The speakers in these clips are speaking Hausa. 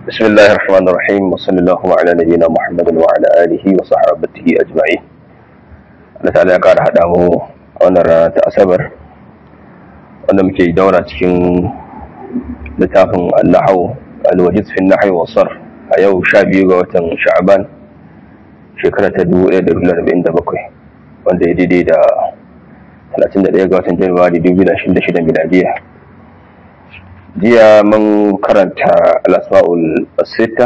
بسم الله الرحمن الرحيم وصلى الله على نبينا محمد وعلى آله وصحابته أجمعين Allah ta'ala ya ƙara haɗa mu a wannan rana ta Asabar wanda muke daura cikin littafin Al-Nahaw Al-Wajiz fi Nahwi wa Sarf a yau 12 ga watan Sha'ban shekara ta 1447 wanda ya daidai da 31 ga watan Januwari 2026 miladiya jiya mun karanta al-asma'ul sita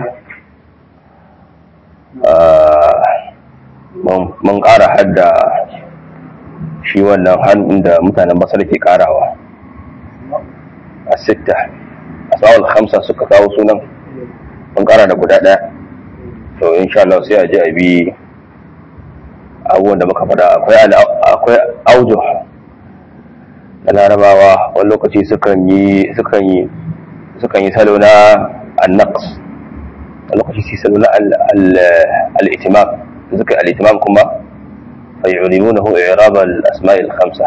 mun ƙara hadda shi wannan hannun da mutanen basar ke ƙarawa a sita asma'ul hamsa suka kawo sunan mun ƙara da guda ɗaya to insha Allah sai a ji a bi abubuwan da muka faɗa akwai aujo na larabawa wani lokaci sukan yi sukan yi sukan yi salo na annaqs wani lokaci su salo na al-itimam suka al-itimam kuma fa yu'limunahu i'rab al-asma' al-khamsa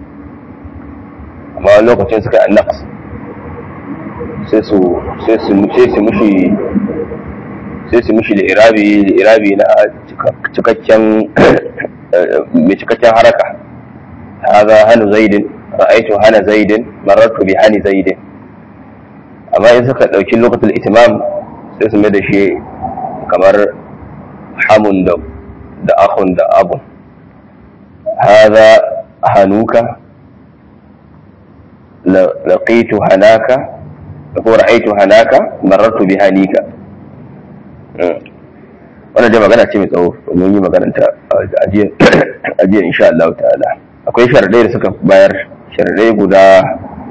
amma wani lokacin suka annaqs sai su sai su sai su mushi sai su mushi da irabi irabi na cikakken mai cikakken haraka هذا هل زيد رأيت هنا زيد مررت بهاني زيد amma in suka ɗauki lokacin itimam sai su mai da shi kamar hamun da da ahun da abun haza hanuka laqitu hanaka ko ra'aitu hanaka marartu bi hanika wannan dai magana ce mai tsawo mun yi magana ta ajiya insha Allah ta'ala akwai sharadai da suka bayar sharadai guda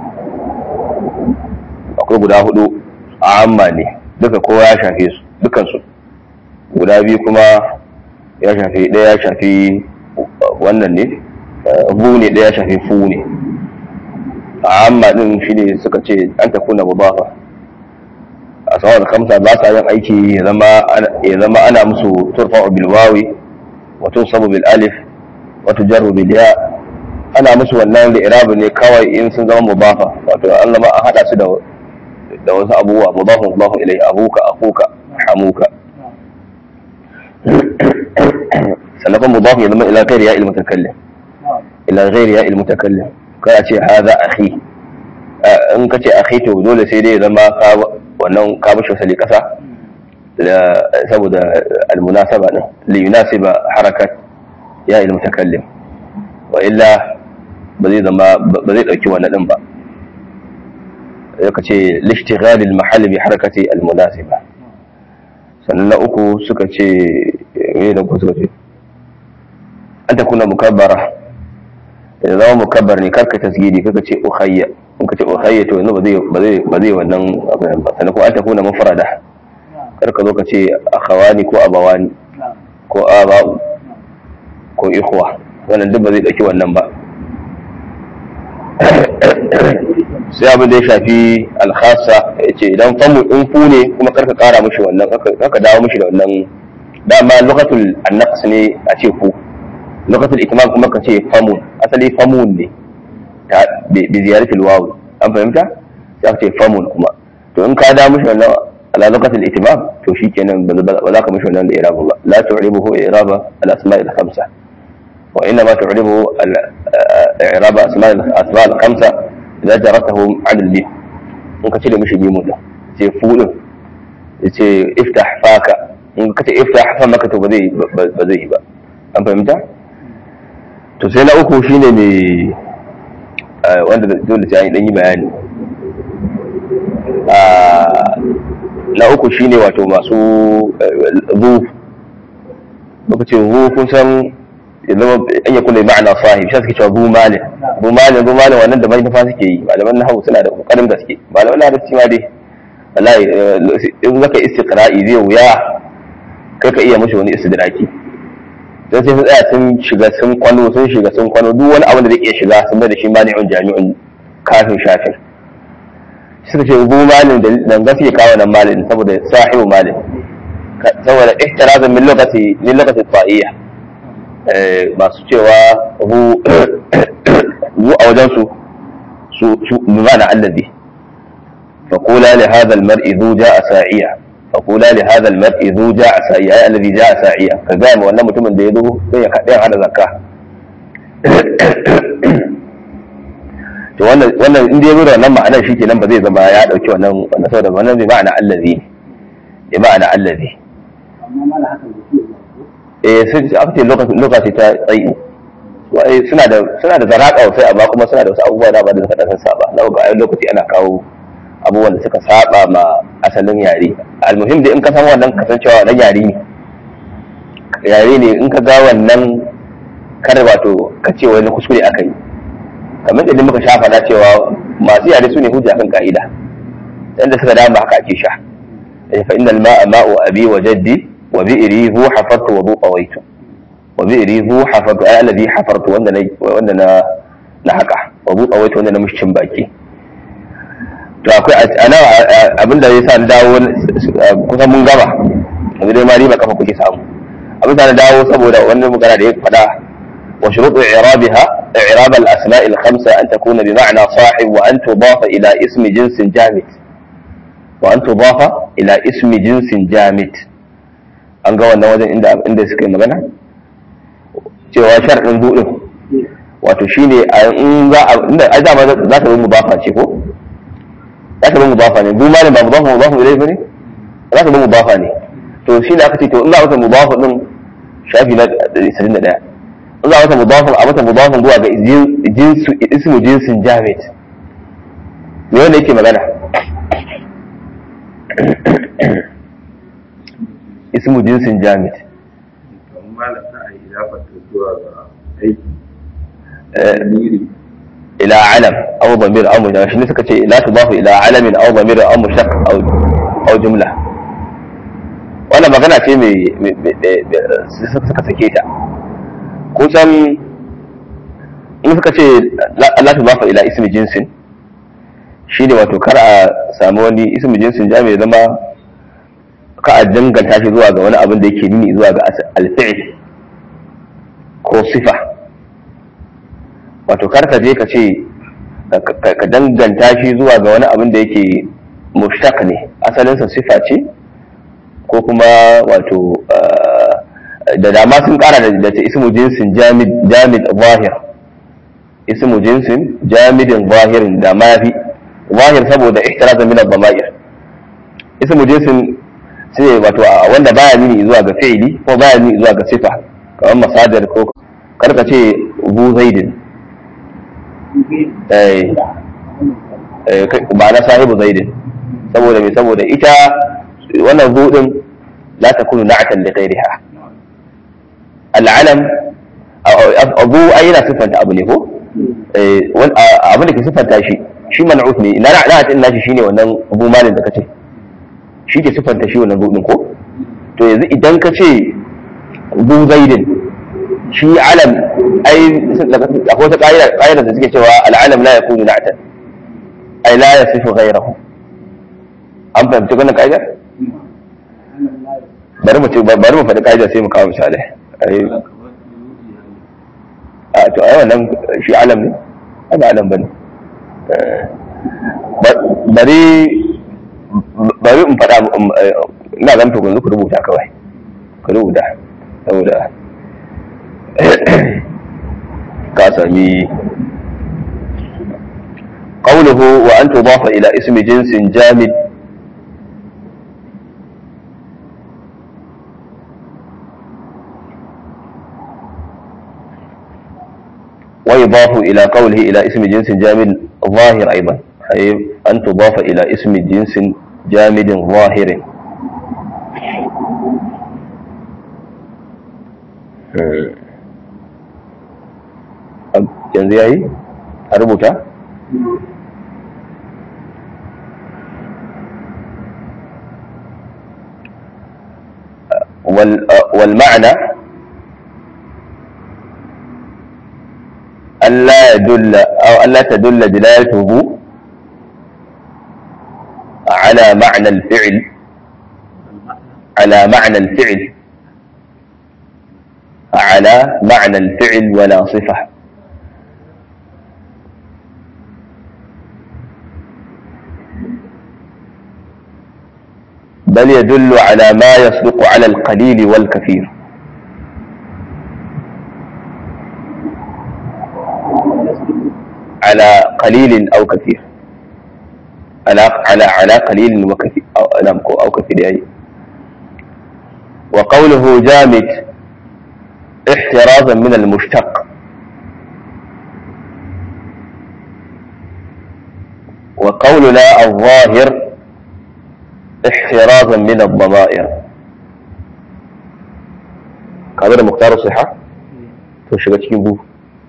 akwai guda hudu a amma ne duka kowa ya shafe su dukansu guda biyu kuma ya shafi ɗaya ya shafi wannan ne bu ne ɗaya ya shafi fu ne a amma ɗin shi ne suka ce an tafi na mubafa a tsawon kamsa ba sa yin aiki ya zama ana musu turfa bilwawi wato sabu bil alif wato jarru bil ya ana musu wannan da irabu ne kawai in sun zama mubafa wato an zama a hada su da da wasu abubuwa mudafun mudafun ilai abuka akuka hamuka sannan kuma mudafun ya zama ila ghairi ya ilmu takallim ila ghairi ya ilmu takallim kai a ce hadha akhi in ka ce akhi to dole sai dai ya zama ka wannan ka bashi wasali kasa saboda almunasaba din li yunasiba harakat ya ilmu takallim wa illa ba zai zama ba zai dauki wannan din ba yaka ce lishtighal al-mahall bi harakati al-munasiba sannan na uku suka ce me da suka ce an ta kuna mukabbara da zama mukabbar ne karka tasgidi kaka ce ukhayya in ka ce ukhayya to yanzu ba zai ba zai ba zai wannan abin ba sannan kuma an ta kuna mufrada karka zo ka ce akhawani ko abawani ko aba'u ko ikhwa wannan duk ba zai dauki wannan ba sai abin da ya shafi alkhasa ya ce idan famu in fu ne kuma karka kara mushi wannan karka dawo mushi da wannan dama lokatul annaqs ne a ce fu lokatul ikmal kuma ka ce famun asali famun ne ta bi ziyaratul waw an fahimta sai ka ce famun kuma to in ka dawo mushi wannan ala lokatul itimam to shikenan ba za ka mushi wannan da iraba ba la tu'ribuhu iraba al asma' al khamsa وإنما تعربه إعراب أسماء الأسماء الخمسة إذا جرتهم عن الميم ممكن تشيل مش ميمون ده تشيل فول تشيل افتح فاك ممكن تشيل افتح فما كتب بذي بذي بقى أم فهمت؟ to sai na uku shine mai wanda dole sai an yi bayani na uku shine wato masu zu lokacin zu kun san zama an yi kula ma'ana sahib shi suke cewa bu malin bu malin bu malin wannan da manufa suke yi malaman nahawu suna da kokarin gaske malaman larabci ma dai wallahi in zaka istiqra'i zai wuya kai ka iya mashi wani istidraki dan sai sun tsaya sun shiga sun kwano sun shiga sun kwano duk wani abu da zai iya shiga sun da shi mani'un jami'un kafin shafin suka ce bu malin da gaske kawo nan malin saboda sahibu malin saboda ihtirazan min lokaci min lokaci ta'iyya masu cewa hu a wajensu su mana allazi فقولا لهذا المرء ذو جاء ساعيا فقولا لهذا المرء ذو جاء سعيا أي الذي جاء سعيا كقام ولا متمن da yazo sai ya kaɗe hada zakka to wannan wannan in dai da wannan ma'anar shi kenan ba zai zama ya dauki wannan wannan saboda wannan bai ma'ana allazi ne ma'ana allazi amma mala hakan da ke eh sai aka ce lokaci lokaci ta tsayi wai suna da suna da zaraka sai amma kuma suna da wasu abubuwa da ba da suka dan saba na ga ai lokaci ana kawo abubuwan da suka saba ma asalin yare almuhim da in ka san wannan kasancewa wannan yare ne yare ne in ka ga wannan kar wato ka ce wani kuskure aka yi kamar da muka sha faɗa cewa masu yare su ne hujja kan ka'ida yanda suka dama haka ake sha fa innal ma'a ma'u abi wa jaddi wa bi'ri hu hafartu wa bu qawaitu wa bi'ri hu hafartu ay alladhi hafartu wanda na wanda na na haka wa bu qawaitu wanda na mushin baki to akwai ana abin da yasa na dawo kusan mun gaba yanzu dai ma riba kafa kuke samu abin da na dawo saboda wannan magana da ya faɗa wa shuruɗu i'rabiha i'rab al-asma' al-khamsa an takuna bi ma'na sahib wa an tudafa ila ismi jinsin jamid wa an tudafa ila ismi jinsin jamid an ga wannan wajen inda inda suka yi magana cewa sharɗin buɗin wato shine a in za a inda ai dama za ta yi mudafa ce ko za ta bi mudafa ne duk malam ba mudafa mudafa ilai bane za ta bi mudafa ne to shi ne aka ce to in za a mata mudafa din shafi na 21 in za a mata mudafa a mata mudafa zuwa ga jinsu ismu jinsin jamid me wanda yake magana ismu jinsin jamid kamar malam za a yi idafar zuwa ga aiki إلى علم أو ضمير أو مشتق شنو سكتي لا تضاف إلى علم أو ضمير أو مشتق أو أو جملة وأنا ما قنعت مي suka sake ta kusan in suka ce la tudafa ila ismi jinsin shi ne wato kar a samu wani ismi jinsin jami'i zama ka a danganta shi zuwa ga wani abin da yake nuni zuwa ga alfi'il ko sifa wato kar ka je ka ce ka danganta shi zuwa ga wani abin da yake mushtaq ne asalinsa sifa ce ko kuma wato da dama sun kara da ta ismu jinsin jamid zahir ismu jinsin jamidin zahirin da ma fi zahir saboda ihtirazan min ad-dama'ir ismu jinsin sai wato wanda baya nuni zuwa ga fi'ili ko baya nuni zuwa ga sifa kamar masadar ko karka ce bu zaidin ba na sahibu zaidin saboda mai saboda ita wannan zuɗin la ta kunu na'atan da ghairiha al'alam abu ai yana siffanta abu ne ko abin da ke siffanta shi shi man'ut ne na na'atin nashi shine wannan abu malin da kace shi ke siffanta shi wannan zuɗin ko to yanzu idan ka ce bu zaidin shi alam ai akwai wata ƙa'ida da suke cewa al'alam la yakunu na'tan ai la yasifu ghayrahu an fahimci wannan ƙa'idar bari mu bari mu faɗi ƙa'idar sai mu kawo misali ai a to ai wannan shi alam ne ai ba alam bane bari bari in faɗa ina zan to ku rubuta kawai ku rubuta saboda ka sami قوله وأن تضاف إلى اسم جنس جامد ويضاف إلى قوله إلى اسم جنس جامد ظاهر أيضا أي أن تضاف إلى اسم جنس جامد ظاهر yanzu ya yi a rubuta? والمعنى ألا يدل أو ألا تدل دلالته على معنى الفعل على معنى الفعل على معنى الفعل ولا صفة بل يدل على ما يصدق على القليل والكثير على قليل أو كثير على على على قليل وكثير أو نعم أو كثير يعني وقوله جامد احترازا من المشتق وقولنا الظاهر احترازا من الضمائر كابر مختار الصحة to shiga cikin bu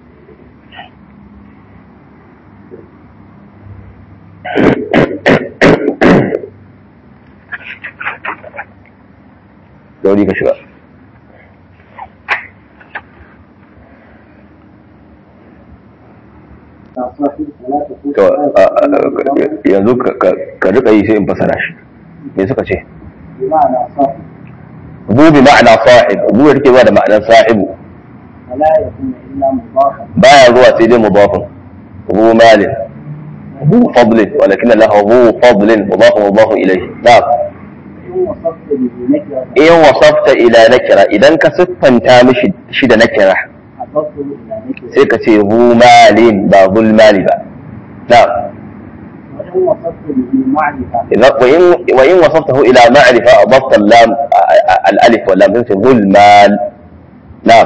Gauri ka shiga. To, yanzu ka rika yi sai in fasara shi. Me suka ce? Bu bi ma'ana sahib, bu da take zuwa da ma'anar sahibu. Baya zuwa sai dai mudafin. Bu malin. Bu fadlin, walakin Allah bu fadlin, mudafin mudafin ilaihi. Na'am. in wasafta ila nakira idan ka siffanta mishi shi da nakira sai ka ce zu malin ba zul mali ba na wa in wasaftahu ila ma'rifa adafta lam al-alif wa lam sai zul mal na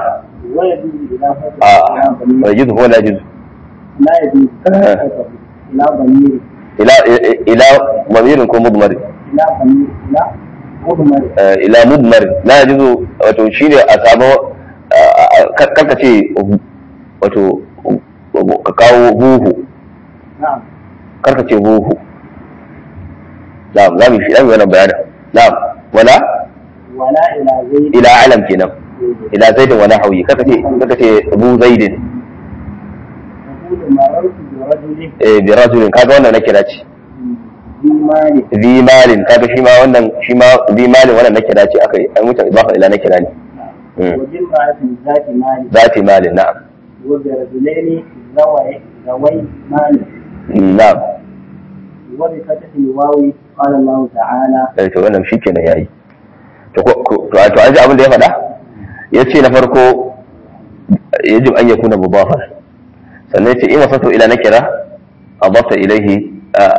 wa yajuz huwa la yajuz لا يجوز إلى ضمير ila ila ضمير ko mudmar إلى ضمير إلى مضمر ila mudmar la yajuzu wato shine a samu karka ce wato ka kawo huhu نعم karka ce huhu na'am za mu shi dan wannan bayanin na'am wala ولا إلى زيد ila alam kenan ila zaidin wa nahwi karka ce karka ce bu zaidin يقول مررت برجل eh bi rajulin kaga wannan na kira ce ذي مال zi malin kaga shi ma wannan shi ma zi malin wannan na kira ce aka yi an mutan ibafa ila na kira ne Mm. وبامرأة ذات مال zati malin na'am وبرجلين ذوي ذوي مال Mm, na'am وبفتح الواو قال الله تعالى eh to wannan shi kenan yayi to ko ko- to to an ji abin da ya faɗa yace na farko yajib an yakuna mudafan sannan yace in wasatu ila nakira adafta ilayhi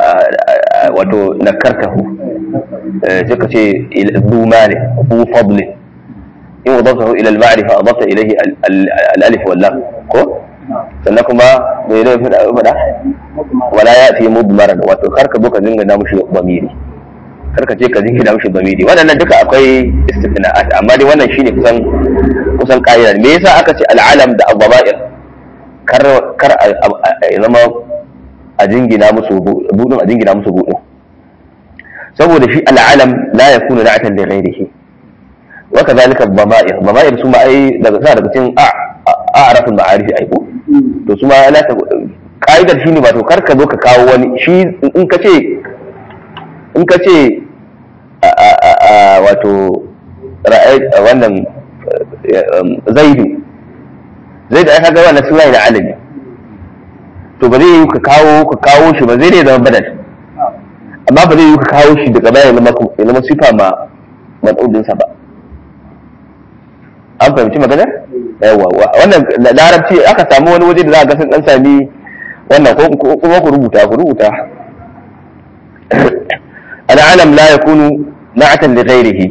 wato nakartahu eh, sai ka ce ila- zu mali zu fadli in wadaftahu ila al-ma'rifa adafta ilayhi al- al- al-alif wal lam ko sannan kuma me ne faɗa faɗa مضمر wala ya fi mudmaran wato kar ka zo ka dinga na mushi bamiri kar ka ce ka dinga na mushi bamiri waɗannan duka akwai istifna'at amma dai wannan shine kusan kusan ƙa'ida me yasa aka ce al'alam da al-dhama'ir kar kar a a- ya zama a jingina musu budin a jingina musu budin saboda shi al'alam la yakunu na'atan li ghayrihi wa kadhalika al-dhama'ir dhama'ir su ma ai daga sa daga cikin a a'raful ma'arif ai ko to su ma la ta ka'idar shine ba to kar ka zo ka kawo wani shi in ka ce in ka ce a- a- a- a- wato ra'ayi wannan eh, um, zaidu zaidu ai kaga wannan suna ne alami to ba zai yi ka kawo ka kawo shi ba zai ne zama badal amma ba zai yi ka kawo shi daga baya ya zama ya zama sifa ma mad'udin sa ba an fahimci maganar yawa wa- wannan da larabci aka samu wani waje da za a ga sun dan sami wannan ko ko- kuma ku rubuta ku rubuta al'alam la yakunu na'atan li ghairihi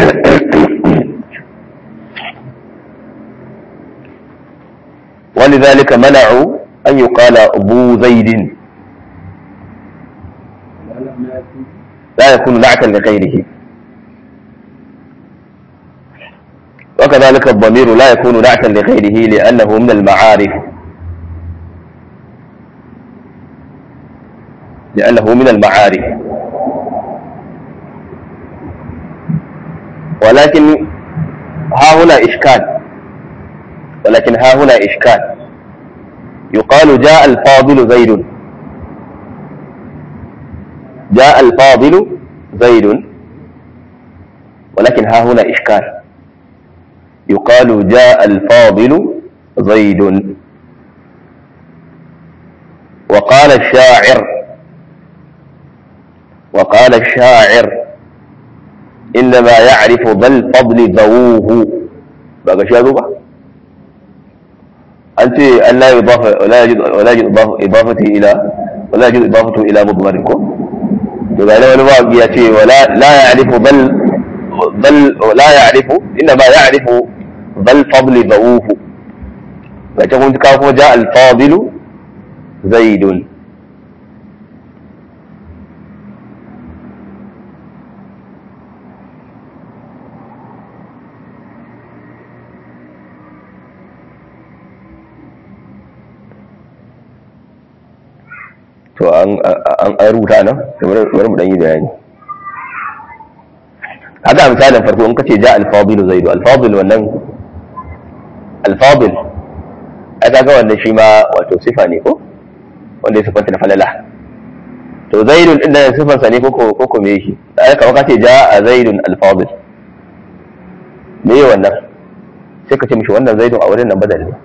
ولذلك منعوا أن يقال ذو زيد لا يكون نعتا لغيره وكذلك الضمير لا يكون نعتا لغيره لأنه من المعارف لأنه من المعارف ولكن ها هنا إشكال ولكن ها هنا إشكال يقال جاء الفاضل زيد جاء الفاضل زيد ولكن ها هنا إشكال يقال جاء الفاضل زيد وقال الشاعر وقال الشاعر إنما يعرف ذا الفضل ذووه بقى شو ba أنت أن لا يضاف ولا يجد ولا يجد إضافة- إضافته إلى ولا يجد إضافته إلى مضمركم يبقى لو الواقع يأتي ولا لا يعرف بل بل لا يعرف إنما يعرف ذا الفضل ذووه فتقول كيف جاء الفاضل زيد to an an an rubuta nan kamar bari mu dan yi bayani haka misalin farko in kace ja al-fadil zaidu al-fadil wannan al-fadil ai kaga wannan shi ma wato sifa ne ko wanda ya sifanta da falala to zaidun din da sifan sa ne ko ko ko me shi ai kamar kace ja zaidun al-fadil me wannan sai ka ce mishi wannan zaidun a wurin nan badal ne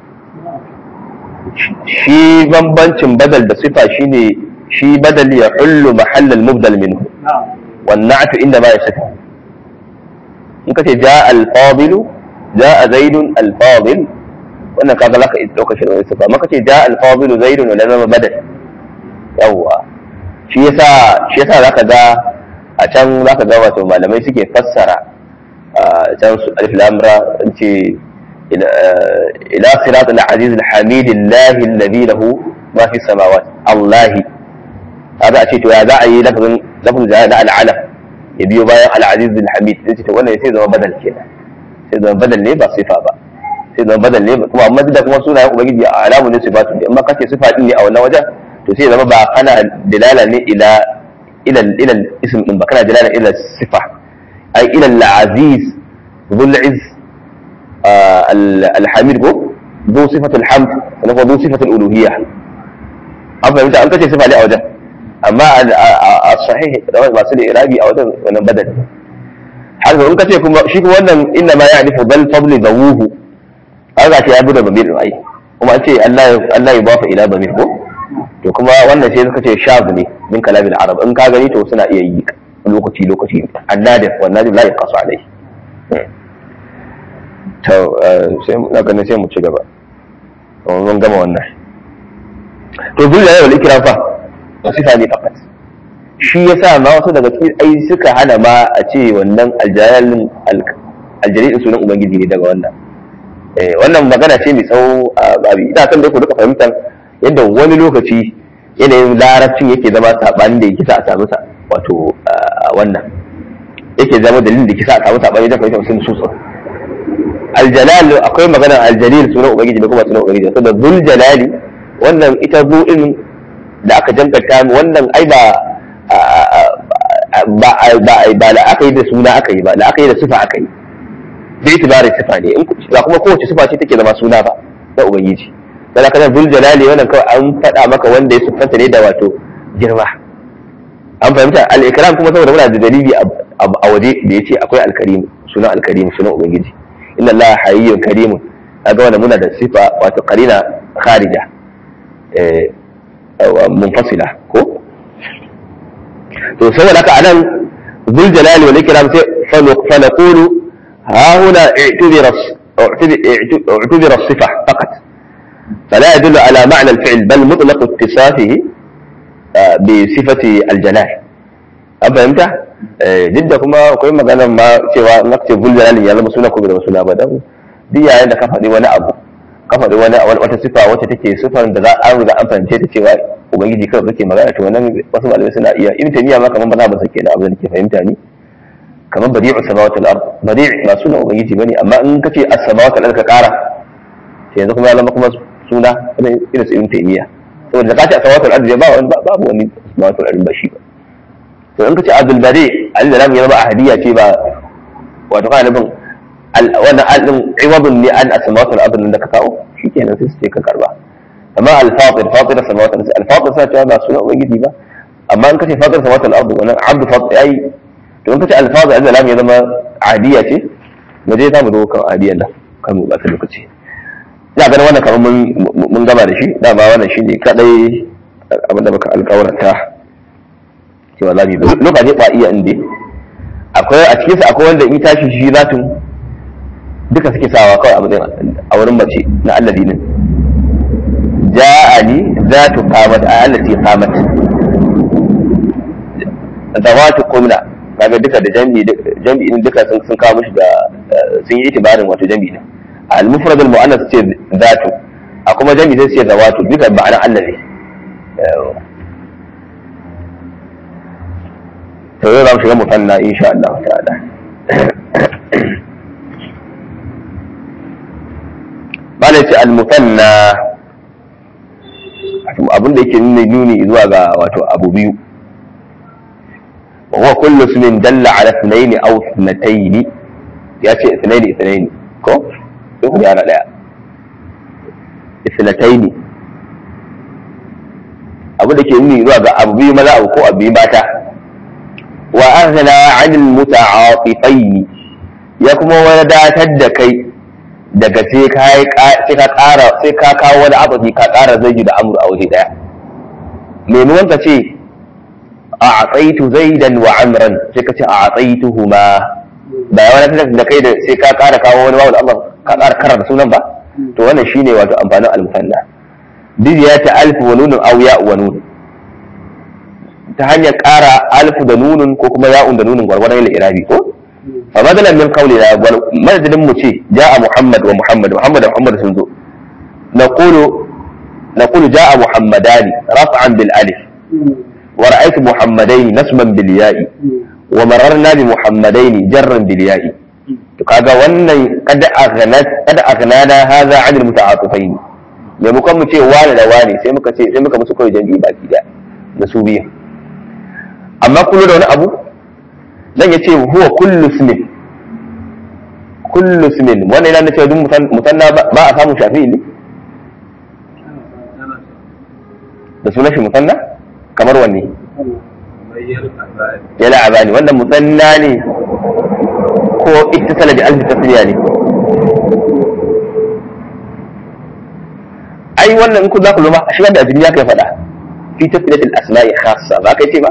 shi bambancin badal da sifa shine shi badal ya hullu mahallal mubdal minhu نعم wan na'tu inda ma yasaka in kace jaa al fadil jaa zaidun al fadil wannan kaga laka dauka shi da sifa amma kace jaa al fadil zaidun wala zama badal yawa shi yasa shi yasa zaka ga a can zaka ga wato malamai suke fassara a can su alif lam ra in ce إلى إلى صراط العزيز الحميد الله الذي له ما في السماوات الله هذا أشيء يا ذا أي لفظ لفظ ذا العلم يبيو بايع العزيز الحميد زي to wannan sai zama badal kenan sai zama badal ne ba sifa ba sai zama badal ne kuma amma da kuma sunayen ubangiji a alamu ne sifatu ne amma kace sifa din ne a wannan wajen to sai zama ba kana dilala ne ila ila ila ism din ba kana dilala ila sifa ai ila al-aziz dhul izz الحميد هو ذو صفة الحمد وهو ذو صفة الألوهية أما أنت أنت صفة لي أوجه أما الصحيح لو ما سلي إرابي أوجه وأنا بدل حتى أنت تكون شيء وأن إنما يعرف بل فضل ذووه هذا شيء أبدا ضمير أي kuma an ce Allah ya bafa ila ضمير ko to kuma wannan sai suka ce shaz ne min kalamin arab in ka gani to suna iya yi lokaci lokaci annadir wannan la yaqasu alai to sai mu daga sai mu ci gaba mun gama wannan to dole ne wal ikram fa sifa ne fakat shi yasa ma wasu daga cikin ai suka hana ma a ce wannan aljalin aljalin sunan ubangiji ne daga wannan eh wannan magana ce mai tsawo a babi ina son dai ku duka fahimtar yadda wani lokaci yanayin larabcin yake zama sabanin da yake sa a samu sa wato wannan yake zama dalilin da yake sa a samu sabani da fahimtar sun susa aljalal akwai maganar aljalil sunan ubangiji da kuma sunan ubangiji saboda zul jalali wannan ita zu din da aka jankata wannan ai ba ba ba ba la aka yi da suna aka yi ba la aka yi da sifa aka yi da itibari sifa ne in ba kuma kowace sifa ce take zama suna ba na ubangiji dan haka nan zul jalali wannan kawai an faɗa maka wanda ya siffanta ne da wato girma an fahimta al-ikram kuma saboda muna da dalili a waje da yace akwai al-karim sunan al-karim sunan ubangiji inna Allah hayyun karimun kaga wannan muna da sifa wato qarina kharija eh munfasila ko to saboda haka anan zul jalali wal ikram sai fa naqulu ha huna i'tibira اعتبر الصفة فقط فلا يدل على معنى الفعل بل مطلق اتصافه بصفة الجلال أفهمت؟ duk da kuma akwai maganar ma cewa na ce bul jalali ya zama suna ko bai zama suna ba dan duk yayin da ka faɗi wani abu ka faɗi wani wata sifa wacce take sifar da za an riga an fahimce ta cewa ubangiji kawai kake magana to wannan wasu malamai suna iya ibn taymiya ma kaman ba za ba sake da abin da ke fahimta ni kaman badi'u samawati al-ard badi' ba suna ubangiji bane amma in kace as-samawati al-ard ka kara sai yanzu kuma ya zama kuma suna irin su ibn taymiya saboda da kace as-samawati al-ard ba babu wani samawati al-ard ba shi ba to in kace abdul bari al da ya zama ahadiya ce ba wato kana nufin wannan al-din iwadun ne an asmawat al-ard da ka kawo shikenan sai su ce ka karba amma al-fatir fatir samawat al-fatir sai ta ba sunan ubangiji ba amma in kace fatir samawat al-ard wannan abd fatir ai to in kace al-fatir al ya zama ahadiya ce mu je za mu zo kan ahadiyan nan kan mu ba ta lokaci ina ganin wannan kamar mun gama da shi dama wannan shine kadai abinda muka alƙawarta cewa za mu yi lokaci ba iya inda akwai a cikinsa akwai wanda in tashi shi zatun duka suke sawa kawai a matsayin a wurin mace na alladi din ja'ani zatu qamat a allati qamat zawatu qumna kaga duka da jami'i jami'i din duka sun sun kawo mishi da sun yi itibarin wato jami'i din al mufrad al muannas ce zatu a kuma jami'i sai ce zawatu duka ma'ana Allah ne to yau za mu shiga musanna insha Allah ta'ala bala ce al musanna abin da yake nuna nuni zuwa ga wato abu biyu وهو كل اسم دل على اثنين او اثنتين ياتي اثنين اثنين كو يقول يا لا اثنتين abu da ke nuni zuwa ga abu biyu maza abu ko abu biyu mata wa aghna anil muta'atifaini ya kuma wadatar da kai daga sai ka sai ka ƙara sai ka kawo wani abu ka ƙara zai da amru a waje daya maimakon ka ce أعطيت زيدا وعمرا سيكتي أعطيتهما ba wani ta da kai da sai ka ƙara kawo wani wawu da Allah ka ƙara karar sunan ba to wannan shine wato amfanin al-musanna duk ya ta alfu wa nunun aw ya wa nun ta hanyar ƙara alfu da nunun ko kuma ya'un da nunun gwargwadon ila irabi ko fa madalan min qawli la madadin mu ce ja'a muhammad wa muhammad muhammad da muhammad sun zo naqulu naqulu ja'a muhammadani raf'an bil alif ورأيت محمدين نسما بالياء ومررنا بمحمدين جرا بالياء kaga wannan kada aghnat kada aghnana hadha an almuta'atifain me muka mu ce wani da wani sai muka ce sai muka musu kai jami'i baki da da su biyu amma kullu da wani abu dan yace huwa kullu ismin kullu ismin wannan yana cewa duk musanna ba a samu shafi'i ne da sunan shi musanna kamar wanne ya la'abani wannan musanna ne ko ittisala bi alfi tasniya ne ai wannan in ku za ku luma a shigar da azumi ya kai faɗa fi tasniyatil asma'i khassa ba kai ce ba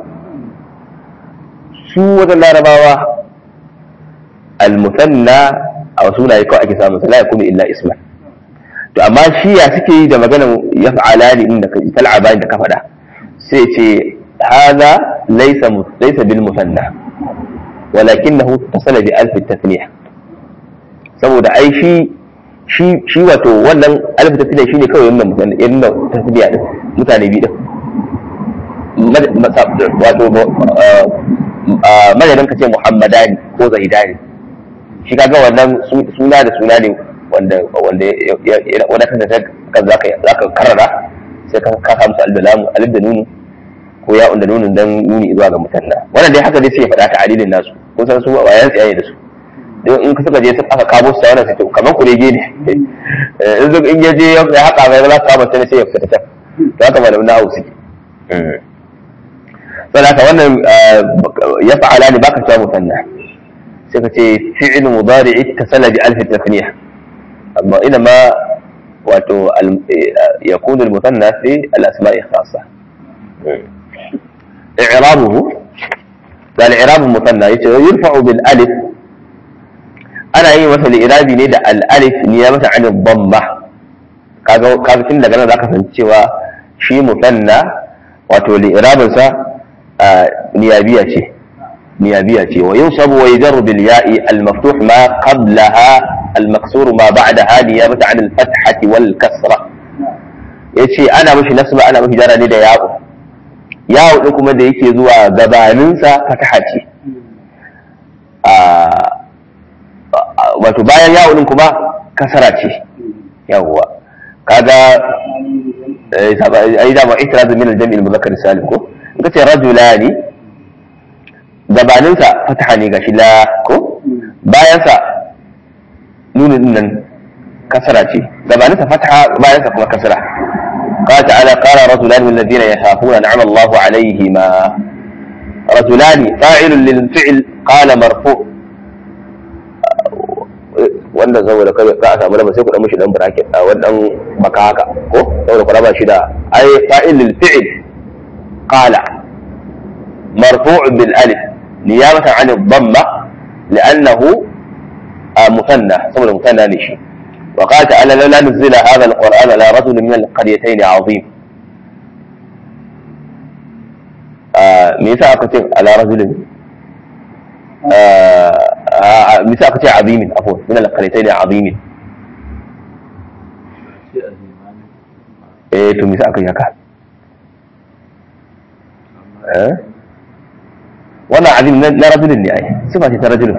su wajen larabawa al-musanna a wasu sunaye kawai ake samun sa la yakunu illa isman to amma shi ya suke yi da maganar yaf'alani inda ka tal'abani da ka faɗa sai ce haza laisa laisa bil musanna walakinahu tasala bi alf tathniya saboda ai shi shi shi wato wannan alf tathniya shine kawai wannan musanna irin da tathniya din mutane biyu din wato madadin ka ce muhammadani ko zaidani shi kaga wannan suna da suna ne wanda wanda wanda kan zaka zaka karrara sai ka ka samu alif da lamu alif da nunu ko ya da nunun dan nuni zuwa ga mutanna wannan dai haka dai sai ya faɗa ta adilin nasu kun san su ba yan tsaye da su don in suka je aka kamo su wannan sai to kamar kurege ne in zo in je ya haka mai za ka kama sai sai ya fita ta to haka malamin nahawu suke saboda haka wannan ya fa'ala ne baka cewa mutanna sai ka ce fi'il mudari'i tasala bi alf tasniya amma ina ma wato yakunu al-mutanna fi al-asma'i khassa i'rabuhu da al-i'rab al-mutanna yace yurfa'u bil alif ana yin masa al-i'rabi ne da al-alif niyabata 'an ad-damma kaga kaga tun daga nan zaka san cewa shi mutanna wato al-i'rabin sa niyabiya ce niyabiya ce wa yunsabu wa yajarru bil ya'i al-maftuh ma qablaha المكسور ما بعدها نيابة عن الفتحة والكسرة yace ana mashi nasba ana mashi jara ne da yawo yawo din kuma da yake zuwa gabaninsa fataha ce wato bayan yawo din kuma kasara ce yawwa kaga ai da ma itiraz min al-jami' al-mudhakkar salim ko in kace rajulani gabaninsa fataha ne gashi la ko bayan sa nunin nan kasara ce gabanin sa fataha bayan sa kuma kasara قال تعالى قال رجلان من الذين يخافون نعم الله عليهما رجلان فاعل للفعل قال مرفوع wanda saboda kai ka a samu lamba sai ku dan mishi dan bracket a wannan baka haka ko saboda ku raba shi da ai fa'il lil fi'l qala marfu' bil alif نيابة عن الضمة لأنه آه، مثنى سمى مثنى نشي وقال تعالى لولا نزل هذا القرآن على رجل من القريتين عظيم آه، me yasa aka ce ala rajulin آه، me yasa aka ce azimin afwan min al-qaryatayn azimin eh to me yasa aka yi haka eh wannan azim na na rajulin ne ai sifa ce ta rajulin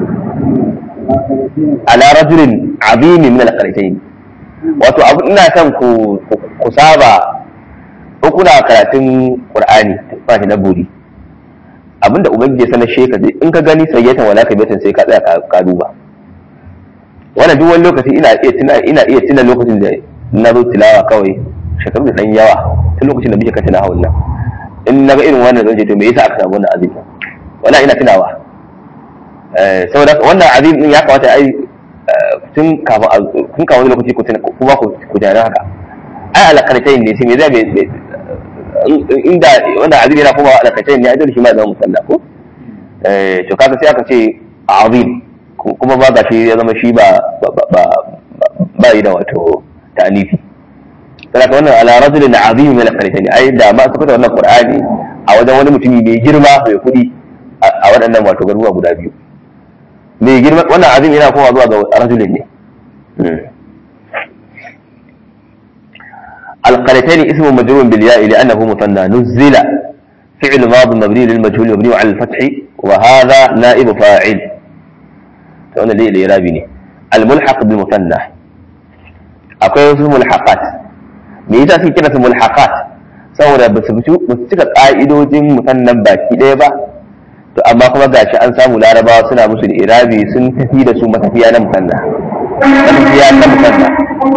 ala rajulin azimin min al-qaryatayn wato abu ina son ku ku saba ko kuna karatun qur'ani ba shi na buri abinda ubangiji ya sanar sheka in ka gani sayyatan wala kabatan sai ka tsaya ka- ka duba wannan duk wani lokaci ina iya tuna ina iya tuna lokacin da na zo tilawa kawai shekaru da dan yawa tun lokacin da muke kan tilawa wannan in naga irin wannan zan ce to me yasa aka samu wannan azim wala ina tunawa eh saboda haka wannan azim din ya kamata ai eh, tun kafin a- tun kafin wani lokaci ku tuna kuma ku ku tana haka ai alakartain ne sai me zai me- me- inda wannan azim yana kuma alakartain ne ai dole shi ma ya zama musalla ko eh to kaga sai aka ce azim ku- kuma ba ga shi ya zama shi ba ba ba ba- ba yi da wato ta'anifi saboda wannan ala rajulin azim min al-qaryatayn ai da ma suka wannan qur'ani a wajen wani mutumi mai girma mai kudi a a waɗannan wato garuruwa guda biyu mai girma wannan azim yana kowa zuwa ga rajulin ne Hmm. القريتين اسم مجرور بالياء لأنه مثنى نزل فعل ماض مبني للمجهول مبني على الفتح وهذا نائب فاعل فهنا ليه الإرابي الملحق بالمثنى akwai wasu mulhaqat me yasa suke kira su mulhaqat saboda ba su fito ba su cika ka'idojin musannan baki ɗaya ba to amma kuma gashi an samu larabawa suna musu da irabi sun tafi da su matafiya na musanna matafiya na musanna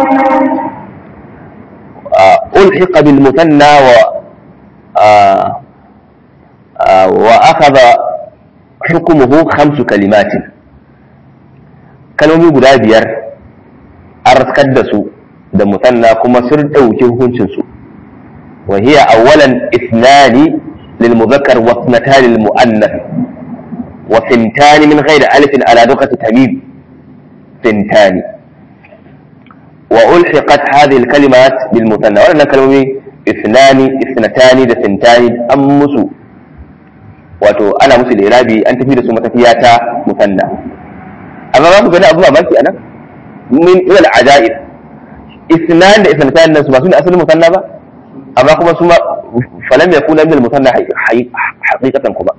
ألحق بالمثنى و آه، آه، وأخذ حكمه خمس كلمات kalmomi guda biyar an raskar da su da musanna kuma sun ɗauki hukuncinsu wa hiya awwalan ithnani lil muzakkar wa ithnatani lil muannath wa thintani min ghairi alifin ala duqati tamim thintani wa ulhiqat hadhihi al kalimat bil musanna wannan kalmomi ithnani ithnatani da thintani an musu wato ana musu da irabi an tafi da su matafiya ta musanna amma za ku gani abu mamaki a nan min ilal ajaib isnan da isnatan nan su ba su ne asalin musanna ba amma kuma su ma falam yakuna min al-musanna haqiqatan kuma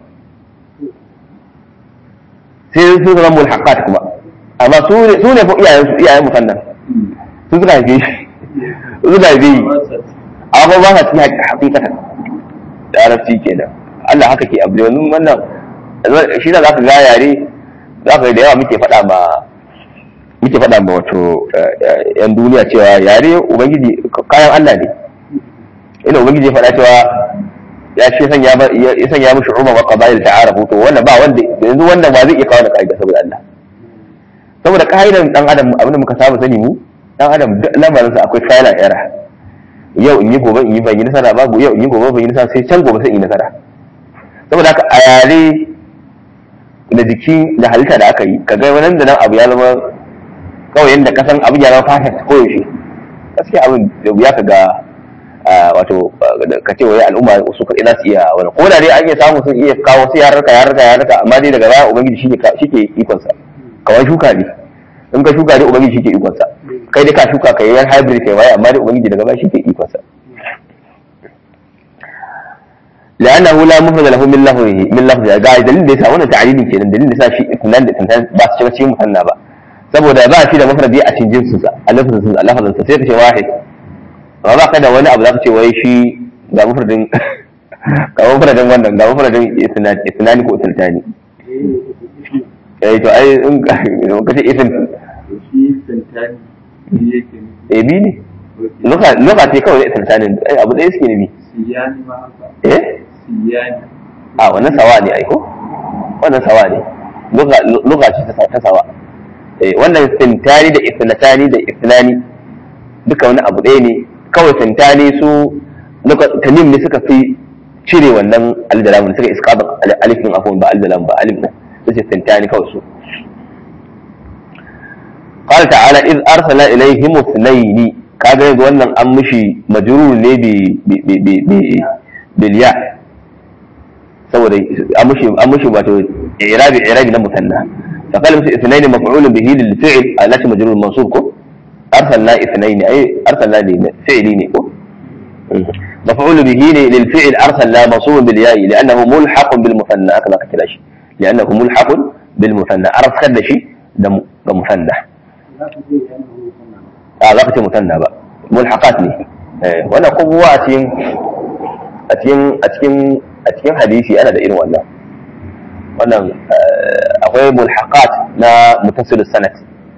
sai su zama mulhaqat kuma amma su ne su ne fa iyayen su iyayen musanna su suka haife shi su suka haife shi amma ba sa cikin haqiqatan da arabci kenan Allah haka ke abu wannan shi da zaka ga yare za ka da yawa muke faɗa ma muke faɗa ma wato yan duniya cewa yare ubangiji kayan Allah ne ina ubangiji ya faɗa cewa ya ce sanya ya sanya mishi umma wa qabail ta'arafu to wannan ba wanda yanzu wannan ba zai iya kawo da kaida saboda Allah saboda kaidan dan adam abinda muka saba sani mu dan adam duk lamarin sa akwai trial and error yau in yi gobe in yi ban yi nasara babu yau in yi gobe ban yi nasara sai can gobe sai in yi nasara saboda haka a yare da jiki da halitta da aka yi ka ga wannan da nan abu ya zama kawai yadda kasan abu ya zama fashion ko yaushe gaskiya abin da ya ka ga wato ka ce wai al'umma su kaɗai za su iya wani ko da dai an iya samu sun iya kawo sai yararka yararka yararka amma dai daga baya ubangiji shi ke ikonsa kawai shuka ne in ka shuka dai ubangiji shi ke ikonsa kai dai ka shuka ka yi yan hybrid kai waye amma dai ubangiji daga baya shi ke ikonsa لأنه لا مفرد له من لفظه من لفظه ga dalilin da yasa wannan ta'lilin kenan dalilin da yasa shi itnan da tantan ba su shiga cikin musanna ba saboda ba shi da mufradi a cikin jinsin sa a lafazin sa lafazin sa sai ka ce wahid amma ba ka da wani abu za ka ce wai shi ga mufradin ga mufradin wannan ga mufradin itnani ko itnani eh to ai in ka ce isin shi santani yake eh bi ne loka loka ce kawai itnani abu ɗaya suke ne bi siyani ma haka eh siyani a wannan sawa ne aiko wannan sawa ne luga ce ta sawa eh wannan sintani da isnatani da isnani duka wani abu ɗaya ne kawai sintani su tamim ne suka fi cire wannan alif da lam suka isqatin alif din afwan ba alif da lam ba alif din sai tantani kawai su قال تعالى إذ أرسل إليهم اثنين kaga yanzu wannan an mishi majrur ne bi bi bi bi bilya saboda an mishi an mishi wato i'rabi i'rabi na musanna fa qala musu ithnayn maf'ul bihi lil fi'l alati majrur mansub ko arsalna ithnayn ay arsalna li fi'li ne ko مفعول به للفعل أرسلنا منصوب بالياء لأنه ملحق بالمثنى هكذا كتلاش لأنه ملحق بالمثنى أرس كدشي ده مثنى a za ka ce mutanna ba mulhaqat ne wannan kowa a cikin a cikin a cikin a cikin hadisi ana da irin wannan wannan akwai mulhaqat na mutasil sanad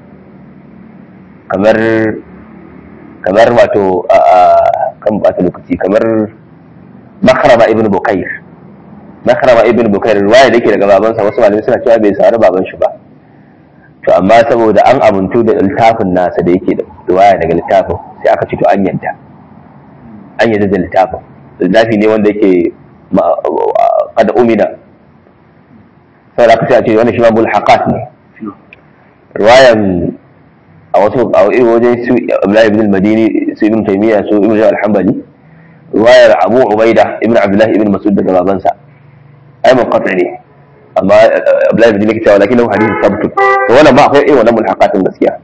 kamar kamar wato kan ba lokaci kamar makrama ibn bukair makrama ibn bukair ruwaya da yake daga babansa wasu malamai suna cewa bai sauri baban shi ba to amma saboda an abuntu da littafin nasa da yake da riwaya daga littafin sai aka ce to an yanta an yanta da littafin littafi ne wanda yake kada umina saboda aka ce a ce wannan shi ma mulhaqat ne riwayan a wasu a irin wajen su Abdullahi ibn al-Madini su ibn Taymiyyah su ibn al-Hanbali riwayar Abu Ubaida ibn Abdullah ibn Mas'ud daga babansa ai munqati ne amma Abdullahi ibn Makki cewa lakin lahu hadith sabtu to wannan ba akwai irin wannan mulhaqatin gaskiya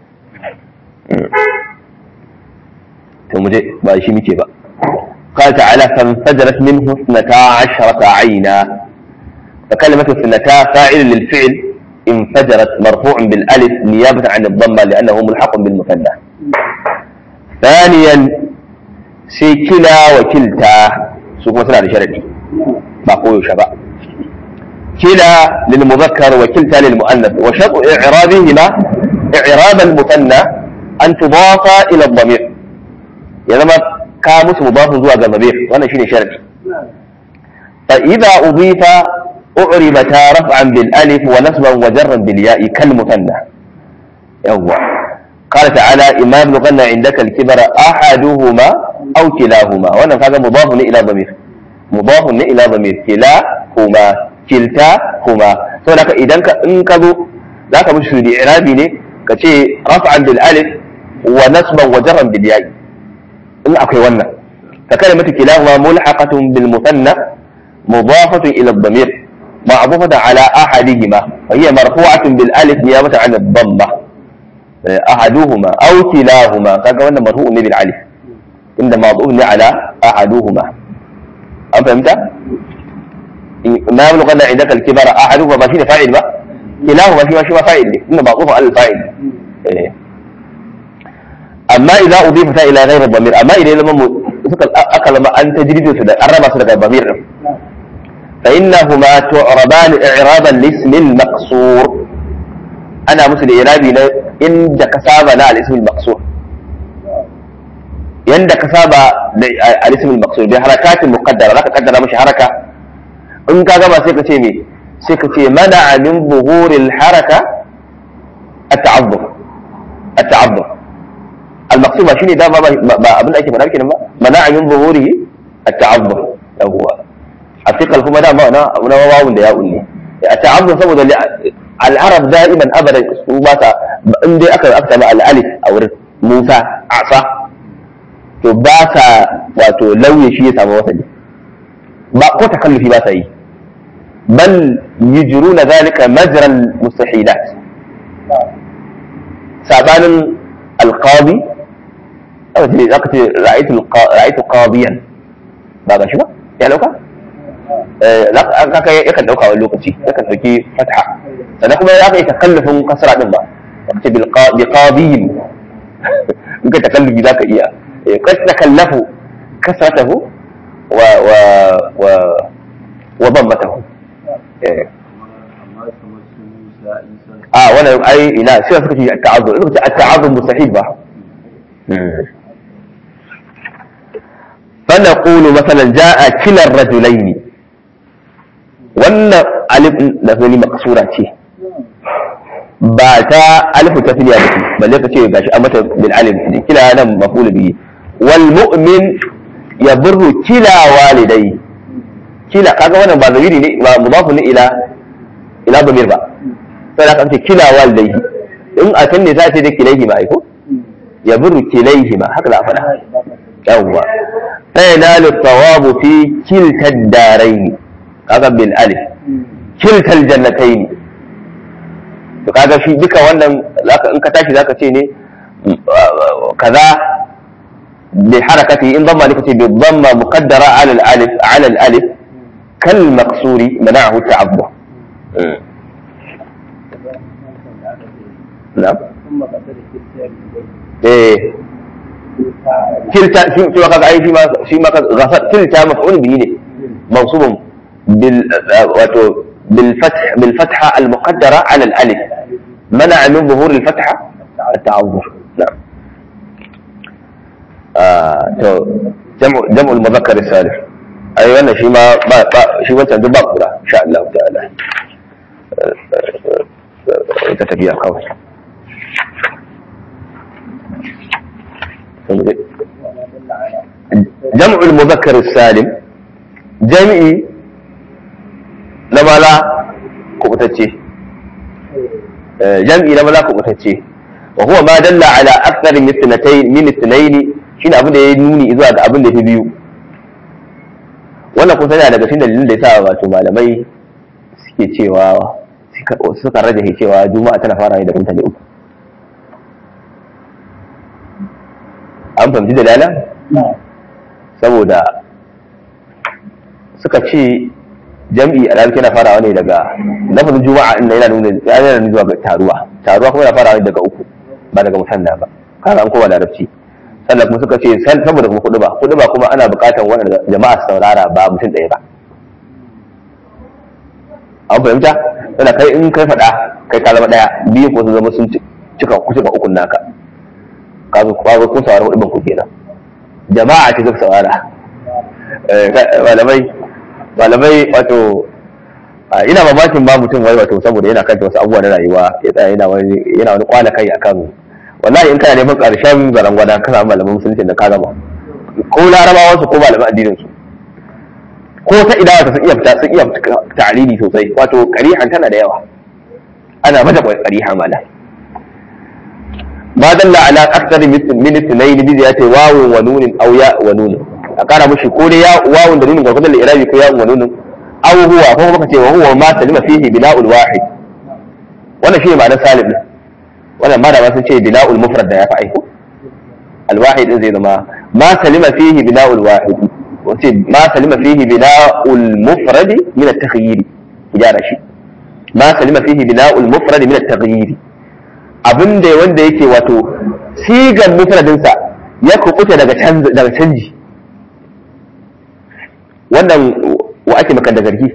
to muje ba shi muke ba قال تعالى فانفجرت منه اثنتا عشرة عينا فكلمة اثنتا فاعل للفعل انفجرت مرفوع بالالف نيابة عن الضمة لأنه ملحق بالمثنى ثانيا سيكلا وكلتا سوق مثلا لشرعي ما قوي شباب كلا للمذكر وكلتا للمؤنث وشرط إعرابهما إعراب المثنى أن تضاف إلى الضمير يعني ما كامس مضاف زوى الضمير وأنا شيني شرطي فإذا أضيف أعربتا رفعا بالألف ونصبا وجرا بالياء كالمثنى يوه قال تعالى إما يبلغن عندك الكبر أحدهما أو كلاهما وأنا هذا مضاف إلى ضمير مضاف إلى ضمير كلاهما كلتاهما saboda idan ka in ka zo za ka mishi da irabi ne ka ce raf'an bil alif wa nasban wa jarran bil ya'i in akwai wannan ka kalimatu kilahuma mulhaqatun bil muthanna mudafatun ila ad-damir معطوفة على أحدهما وهي مرفوعة بالألف نيابة عن الضمة أحدهما أو كلاهما كذا وانا مرفوع بالألف إن معطوف على أحدهما أفهمت؟ ما يبلغن عندك الكبر أحدهما ما فيه فاعل بقى كلاهما فيه ما فاعل إن معطوف على الفاعل أما إذا أضيفت إلى غير الضمير أما إذا لم أكل ما أنت جديد أربع سنة الضمير فإنهما تعربان إعرابا لاسم المقصور أنا مثل إعرابي إن كسابة لا الاسم المقصور يند كسابة الاسم المقصور بحركات مقدرة لا تقدر مش حركة إن كما سيكا تيمي سيكا تي منع من ظهور الحركة التعظم التعظم المقصود شيني ده ما ابن أكي منع منع من ظهوره التعظم هو الثقل kuma dama na na wawun da ya'un ne a ta'azzun saboda al'arab da'iman abadan su ba ta in dai aka aka samu al'alif a wurin Musa asa to ba sa wato lauye shi ya samu wasali ba ko takallufi ba sa yi bal yujruna zalika majral mustahilat sabanin alqadi aka ce ra'aytu ra'aytu qadiyan ba ga shi ba ya lauka kaka yakan dauka wani lokaci yakan dauki fatha sannan kuma ya ka yi takallufin kasra din ba wacce bi qadiyin in ka takallufi zaka iya kad takallafu kasratahu wa wa wa wa dammatahu a wannan ai ina sai suka ce at-ta'azzur suka ce at-ta'azzur mustahil ba فنقول مثلا جاء كلا الرجلين wannan alif da zani maksura ce ba ta alifu ta filiya ba ce balle ka ce gashi a mata bil alif ne kila nan mafulu bihi wal mu'min yabru kila walidai kila kaga wannan ba zamiri ne ba mudafu ne ila ila damir ba sai aka ce kila walidai in a can ne za a ce da kilaihi ma aiko ya buru kilaihi ma haka za a faɗa yawwa sai na littawabu fi kilta daraini kaga bil alif kilta aljannataini to kaga shi duka wannan zaka in ka tashi zaka ce ne kaza bi harakati in dhamma lika ce bi dhamma muqaddara ala al alif ala al alif kal maqsuri mana'ahu ta'abbu na'am ثم قتل كلتا eh kilta shi shi ma kaga ai shi ma shi ma kaga ghafar kilta maf'ul bihi ne mansubun bil wato bil fath bil fatha al muqaddara ala al alif منع من ظهور الفتحة التعذر نعم آه تو جمع جمع المذكر السالم أي وانا شي ما ما شي وانت عند بقرة إن شاء الله تعالى تتبيع قوي جمع المذكر السالم جمعي لما لا كبتتشي جمعي لما لا كبتتشي وهو ما دل على أكثر من اثنتين من اثنين shine abin da ya nuni zuwa ga abin da ya biyu wannan kun sani daga cikin dalilin da ya sa wato malamai suke cewa suka rage cewa juma'a tana fara da mutane uku an fahimci dalala saboda suka ce jam'i a larabci yana farawa ne daga lafazin juma'a inda yana nuna yana nuna zuwa ga taruwa taruwa kuma yana farawa ne daga uku ba daga musanna ba kana an koma larabci sannan kuma suka ce saboda kuma kudu ba kudu ba kuma ana buƙatar wanda jama'a su saurara ba mutum ɗaya ba an fahimta yana kai in kai faɗa kai ka zama ɗaya biyu ko su zama sun cika cika ukun naka ka zo ka kun saurara hudu ban ku kenan jama'a ce suka saurara malamai malamai wato ina mamakin ba mutum wai wato saboda yana kanta wasu abubuwa na rayuwa ya tsaya yana wani yana wani kwana kai akan wallahi in kana neman karshen zarangwada ka samu malaman musulunci da ka gama ko larabawa su ko malaman addinin su ko ta idawa ta sun iya fita sun iya ta'alili sosai wato qarihan tana da yawa ana mata qariha mala ma dalla ala akthar min ithnayn bi ziyati wawun wa nunin aw ya wa nunin a kara mushi ko dai ya wawun da nunin gwargwadon irabi ko ya wa nunin aw huwa ko kuma kace wa huwa ma salima fihi bina'ul wahid wannan shi ne ma'anar salim din wannan ma da ba sun ce bina'ul mufrad da ya fi aiko alwahid din zai zama ma salima fihi bina'ul wahid wace ma salima fihi bina'ul mufrad min at-takhyir gyara shi ma salima fihi bina'ul mufrad min at-takhyir abinda wanda yake wato sigar mufradin sa ya kubuta daga canji daga canji wannan wa ake maka da zargi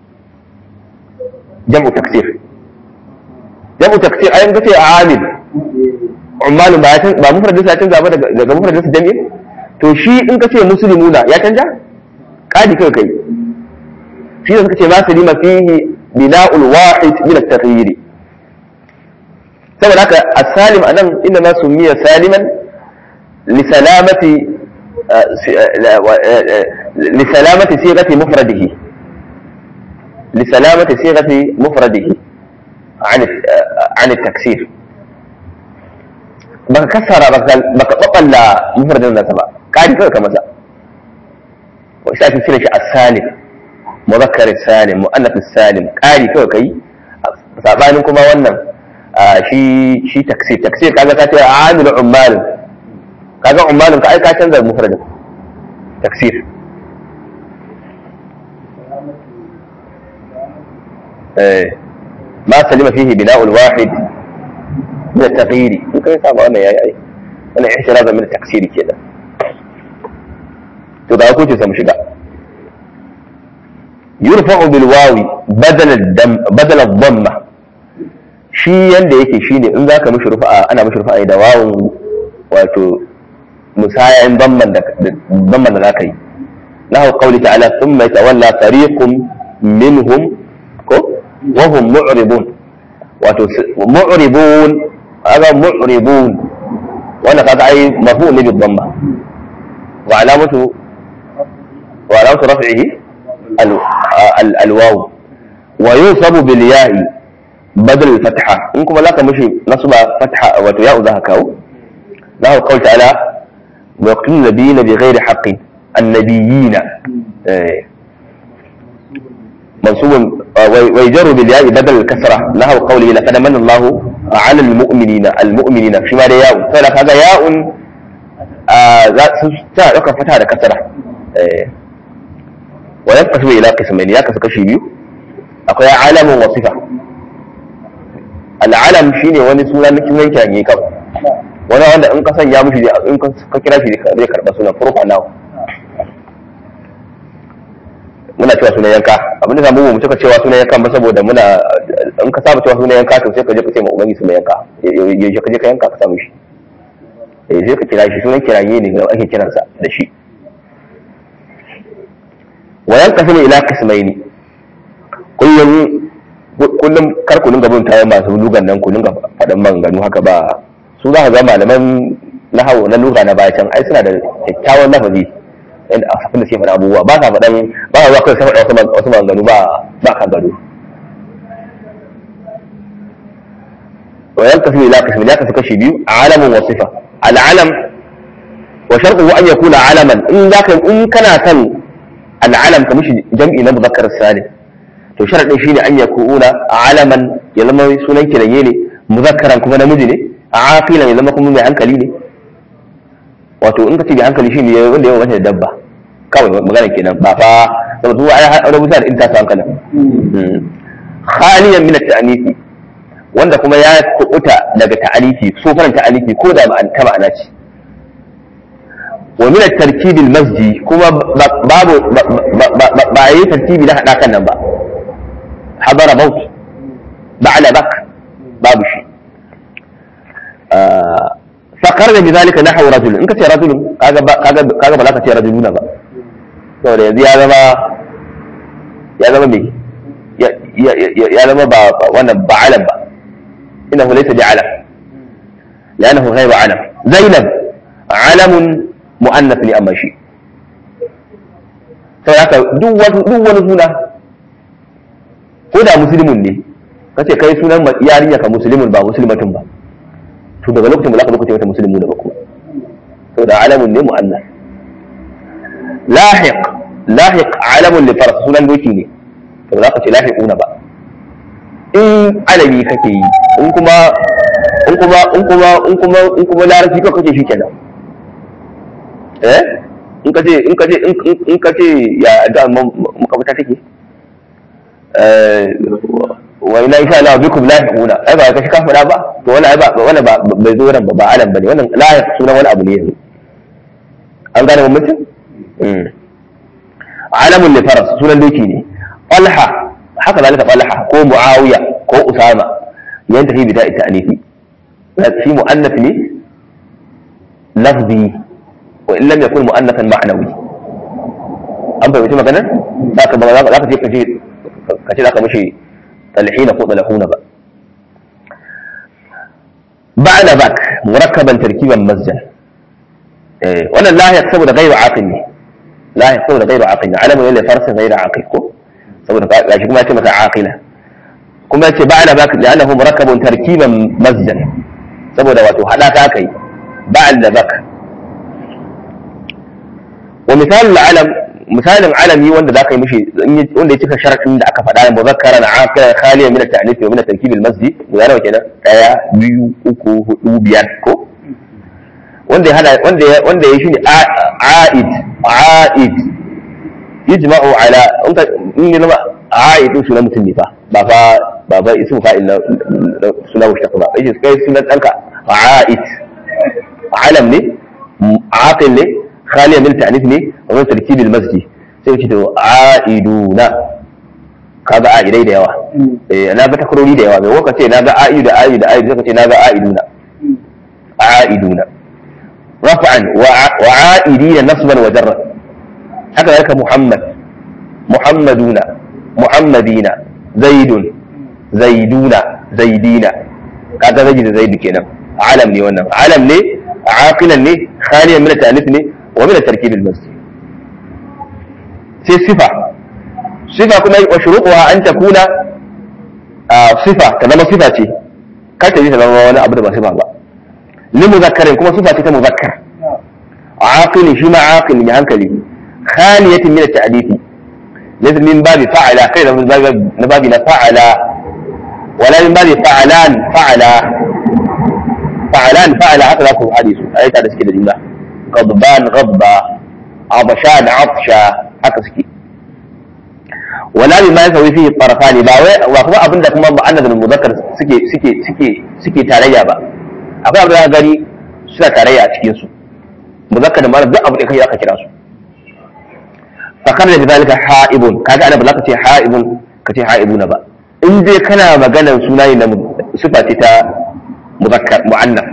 jam'u taksir jam'u taksir ayin kace amil ummalun ba ya ba mufradin sa ya canza ba daga mufradin sa jami'i to shi in kace muslimuna ya canja kadi kai kai shi ne kace ma salima fihi bina'ul wahid min at-taghyir saboda haka as-salim anan inda ma sumiya saliman li salamati li salamati sighati mufradihi li salamati sighati mufradihi عن عن التكسير baka kasara baka baballa mufradin nasa ba kari kawai ka masa wa isa ake cire shi as-salim muzakkar salim muannath salim kari kawai kai sabanin kuma wannan shi shi taksir taksir kaga ka ce amil ummal kaga ummal ka ai ka canza mufradin taksir eh ما سلم فيه بناء الواحد من التغيير ممكن يصاب أنا يا أي أنا احترازا من التكسير كذا تضع كنت سمشقا يرفع بالواو بدل الدم بدل الضمة shi yanda yake shine in zaka mishi rufa'a ana mishi rufa'a da wawun wato musayan damman da damman da zaka yi lahu qawli ta'ala thumma yatawalla fariqun minhum ko وهم معرضون معرضون هذا معرضون وانا قد اي مرفوع لي بالضمه وعلامته وعلامة رفعه alwawu wa yusabu bil ya'i badal al fatha in kuma zaka mishi nasba fatha wato ya'u zaka kawo lahu qawl ta'ala wa yaqtulu nabiyina bi ghairi haqqin annabiyina منصوب ويجر بالياء بدل الكسرة له قوله لقد من الله على المؤمنين المؤمنين فيما ياء فهذا ياء ta ɗaukar fata da kasara wa ya kasu ila kismaini ya kasu kashi biyu akwai alamun wasifa al'alam shine wani suna na kiran kiran kawai wani wanda in ka sanya mushi in ka kira shi zai karɓa sunan furfa nawa muna cewa sunan yanka abinda samu mu cika cewa sunan yanka ba saboda muna in ka saba cewa sunan yanka to sai ka je ka ce ma ubangi sunan yanka yaushe ka je ka yanka ka samu shi eh sai ka kira shi sunan kiraye ne da ake kiransa da shi wa yanqasimu ila qismaini kullum kullum kar ku dinga bin tayi masu lugan nan ku dinga faɗan maganganu haka ba su za ka ga malaman nahawu na lugha na baya can ai suna da kyakkyawan lafazi inda a safin da suke faɗa abubuwa ba sa faɗan ba sa zuwa kai sai faɗa wasu maganganu ba ba kan gado wa yanqasimu ila qismaini ya kasu kashi biyu alamun wa sifa al'alam wa sharɗu an yakuna alaman in zaka in kana kan al'alam ka mishi jam'i na muzakkar salim to sharadin shine an yakuna alaman ya zama sunan kiraye ne muzakkaran kuma namiji ne aqilan ya zama kuma mai hankali ne wato in ka ce mai hankali shine wanda yawa mata da dabba kawai magana kenan ba fa saboda su ai rubuta da inta su hankalin khaliyan min at-ta'nisi wanda kuma ya kubuta daga ta'alifi so faran ta'alifi ko da ta ma'ana ce wa min at-tarkibi al-masji kuma babu ba yi tartibi na hada kan nan ba habara maut ba'la bak babu shi fakar da bizalika nahwu rajul in ka ce rajul kaga kaga kaga ba za ka ce rajuluna ba saboda yanzu ya zama ya zama me ya zama ba wannan ba alam ba إنه ليس بعلم لأنه غير علم زينب علم مؤنث لأما شيء haka duk wani suna ko da musulmin ne kace kai sunan yarinya ka musulmin ba musulmatin ba to daga lokacin ba za ka zo ka ce mata musulmi da ba kuma to da alamun ne mu'annas lahiq lahiq alamun li faras sunan doki ne to za ka ce lahiquna ba in alabi kake yi in kuma in kuma in kuma in kuma in kuma larabci ka kake shi kenan eh in kace in kace in kace ya da makamata take eh wa ina insha Allah bikum lahiquna ai ba ka shi ka fada ba to wannan ai ba wannan ba bai zo ran ba ba alam bane wannan lahiq sunan wani abu ne yanzu an gane mun mutum alamun li faras sunan doki ne talha haka zalika talha ko muawiya ko usama yantahi bi da'i ta'nifi fi mu'annath ne lafzi wa in lam yakun mu'annathan ma'nawi an fahimci maganar zaka ba za ka je ka ce ka ce zaka mishi talhina ko talahuna ba ba'da bak murakkaban tarkiban masjid eh wannan lahiya saboda ghairu aqil ne lahiya saboda ghairu aqil ne alamun ne farsin ghairu aqil ko saboda gashi kuma ya ce maka aqila kuma ya ce ba'ala baka da annahu murakkabun tarkiban masjan saboda wato hada ka kai ba'al da baka wa misalul alam misalin alami wanda zaka yi mishi wanda ya cika sharadin da aka faɗa muzakkaran aqilan khaliyan min at-ta'nif wa min at-tarkib al-masjid guda nawa kenan daya biyu uku hudu biyar ko wanda ya hada wanda ya wanda ya shine a'id a'id yajma'u ala in ya zama a'idin sunan mutum ne fa ba fa ba fa ismu fa'il na suna mushtaq ba kai kai sunan danka a'id alam ne aqil ne khaliya min ta'nif ne wa tarkib al masjid sai ce to a'iduna kaga a'idai da yawa eh na ga takrori da yawa mai waka ce na ga a'idu da a'idu da a'idu sai ka ce na ga a'iduna a'iduna raf'an wa a'idina nasban wa jarran haka yaka Muhammad Muhammaduna Muhammadina Zaidun Zaiduna Zaidina kaga zaidi da zaidu kenan alam ne wannan alam ne aqilan ne khaliyan min at-ta'lif ne wa min at-tarkib al-masjid sai sifa sifa kuma wa shuruquha an takuna sifa ta zama sifa ce kar ta yi ta zama wani abu da ba sifa ba li muzakkarin kuma sifa ce ta muzakkar aqili shi ma aqili ne hankali khaliyatin min at-ta'difi laysa min babi fa'ala kai da na babi na fa'ala wala min babi fa'alan fa'ala fa'alan fa'ala haka za ku hadisu ayyuka da suke da jumla غضبان غضبا عطشان عطشا haka suke wala bi ma yasawi fihi tarafani ba wai wa kuma abin da kuma mu'annas da muzakkar suke suke suke suke tarayya ba akwai abin da gani suna tarayya a cikin su muzakkar da mu'annas duk abin da kai aka kira su fakar da zalika ha'ibun kaga ana ba za ka ce ha'ibun ka ce ha'ibuna ba in dai kana maganar suna ne na sifa ce ta muzakkar mu'annas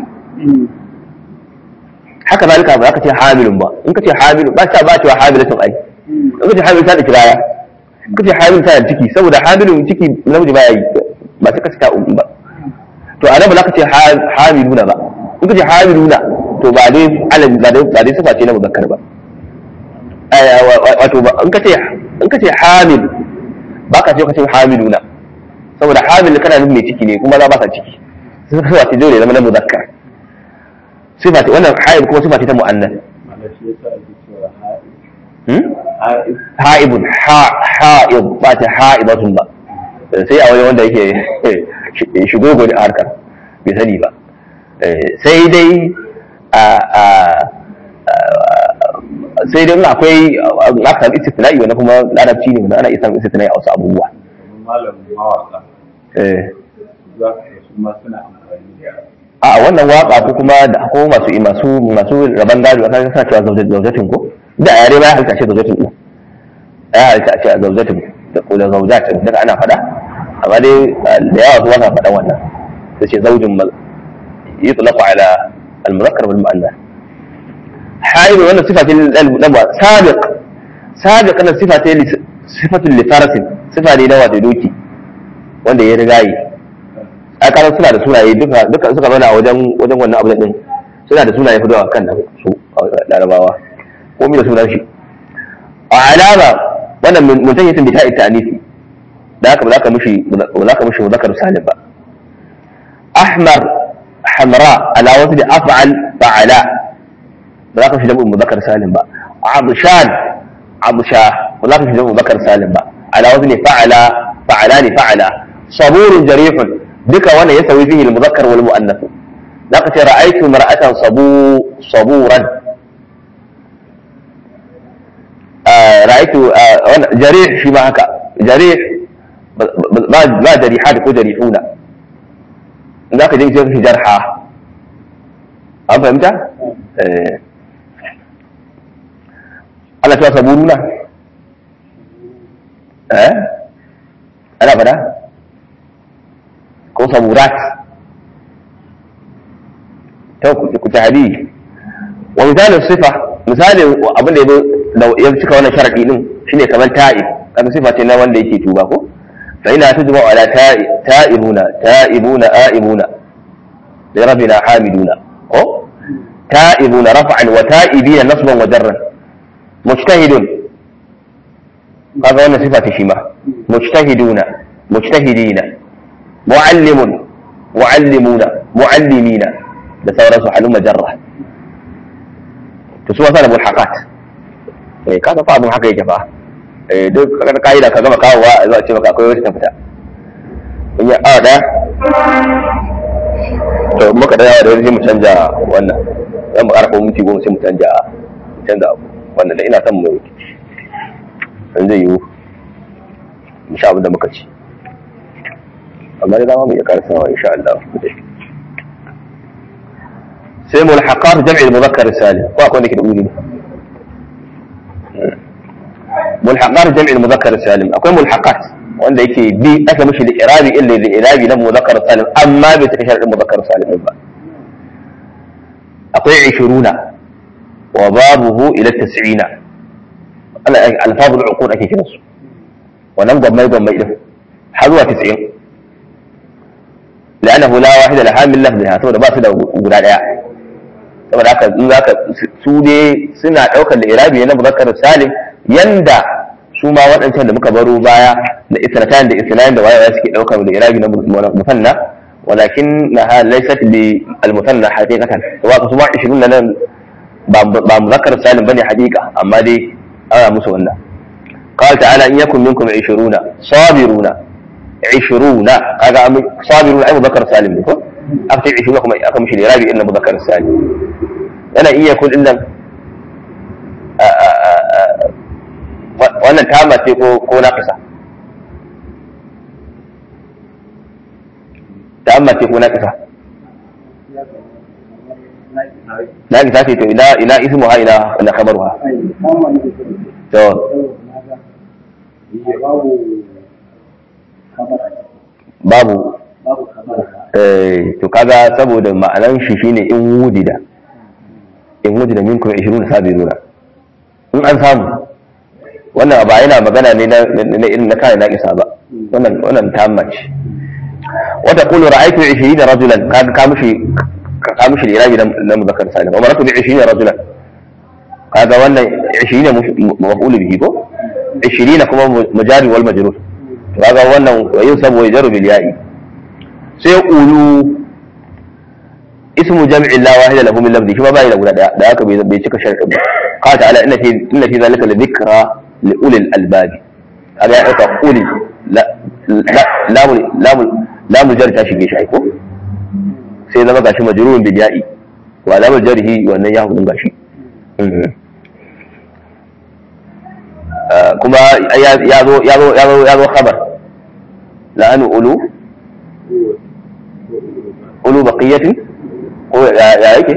haka zalika ba za ka ce hamilun ba in ka ce hamilun ba ta ba cewa hamilatun ai in ka ce hamilun ta da kiraya in ka ce hamilun ta da ciki saboda hamilun ciki namiji ba ya yi ba sai ka ce ta umu ba to a nan ba za ka ce hamiluna ba in ka ce hamiluna to ba dai alabi ba dai ba dai sifa ce na muzakkar ba wato ba in ka ce in ka ce hamil ba ka ce ka ce hamiluna saboda hamil kana nufin mai ciki ne kuma za ba sa ciki sifa ce dole zama na muzakkar sifa ce wannan haib kuma sifa ce ta mu'annas ha'ibun ha'ib ba ta ha'ibatun ba sai a wani wanda yake shigo gwani a harkar bai sani ba sai dai sai dai akwai aka samu istifna'i wanda kuma larabci ne wanda ana iya samun istifna'i a wasu abubuwa malamin mawaka za ka su ma suna amfani da a wannan waka ko kuma da ko masu masu masu raban gado aka sa cewa zaujatin ko da a yare ba ya halitta ce zaujatin ko ya halitta ce a zaujatin da ko da zaujatin daga ana faɗa amma dai da yawa su wasa faɗan wannan sai ce zaujin yutlaqu ala al-muzakkar wal mu'annas haid wannan sifa ce lil sabiq sabiq na sifa ce sifatul li farasin sifa ne na wato doki wanda ya rigayi a kasan suna da sunaye duka duka suka zauna a wajen wajen wannan abu din suna da sunaye fito a kan nan su larabawa ko mi da sunan shi a alama wannan muntahiyatin bi ta'i ta'nifi da haka ba za ka mushi ba za ka mushi muzakkar salim ba ahmar hamra ala wasu da af'al fa'ala ba za ka shi da muzakkar salim ba abshan absha ba za ka shi da muzakkar salim ba ala wasu ne fa'ala fa'ala ne fa'ala saburun jarihun duka wannan ya sauyi fihi al-muzakkar wal mu'annath zaka ce ra'aytu mar'atan sabu saburan ra'aytu jarih shi ma haka jarih ba jarihat ko jarihuna zaka je shi jarha an fahimta Allah ta saburuna eh ana fada ko saburat ta ku tahdi wa misalin sifa misalin abin da ya cika wannan sharadi din shine kamar ta'ib kaga sifa ce na wanda yake tuba ko fa ina tujma ala ta'ibuna ta'ibuna a'ibuna li rabbina hamiduna ko ta'ibuna raf'an wa ta'ibina nasban wa jarran mujtahidun kaga wannan sifa ce shi ma mujtahiduna mujtahidina mu'allimun mu'allimuna mu'allimina da sauransu halin majarra to su wasa da mulhaqat eh kaga fa abun haka yake fa eh duk kaga kaida ka gama kawowa a zuwa ce maka akwai wata ta fita in ya a daya to muka da yawa da sai mu canja wannan zan mu karfa minti goma sai mu canja canza abu wannan da ina son mu in zai yiwu mu sha abin da muka ci amma da dama mu iya karasawa insha Allah sai mulhaqat jam'i al-mudhakkar salim ko akwai nake da uzuri mulhaqat jam'i al-mudhakkar salim akwai mulhaqat wanda yake bi aka mishi da irabi illa da irabi na mudhakkar salim amma bai ta sharadin mudhakkar salim ba akwai 20 wa babuhu ila 90 ana alfazul uqud ake kiransu wannan gwammai gwammai din har zuwa 90 لأنه لا واحد لها من لفظها saboda ba su da guda daya saboda haka in zaka su ne suna daukar da irabi na muzakkar salim yanda su ma waɗancan da muka baro baya da isnatan da isnatan da wayewa suke ɗaukar da irabi na musanna walakin na ha laysat li al-musanna haqiqatan wa ka su ma 20 nan ba muzakkar salim bane haqiqa amma dai ana musu wannan قال تعالى إن يكن منكم عشرون صابرون عشرون هذا صابرون أي مذكر سالم لكم أكتب عشرون كما أكتب مش الإرابي إلا مذكر سالم أنا إن يكن إلا wannan tama ce ko ko naqisa tama ce ko naqisa naqisa ce to ila ila ismuha ila ila khabaruha to babu eh to kaga saboda ma'anan shi shine in wudida in wudida minkum 20 sabiruna in an samu wannan ba yana magana ne na irin na kai na isa ba wannan wannan tamma ce wata qulu ra'aytu 20 rajulan kaga ka mishi ka mishi irabi na muzakkar salim wa maratu bi 20 rajulan kaga wannan 20 maf'ul bihi ko 20 kuma mujari wal majrur kaga wannan yin sabo ya jaru bil ya'i sai ulu ismu jam'i la wahida lahu min lafzi shi ma bai da guda daya da haka bai cika sharɗin ba qala ta'ala inna fi inna fi zalika la dhikra li ulil albab kaga ya dauka uli la la la la mujar ta shige shi aiko sai zama gashi majrurun bil ya'i wa la mujarhi wannan ya hukun gashi kuma ya zo ya zo ya zo ya zo khabar la'anu ulu ulu baqiyatin ko ya yake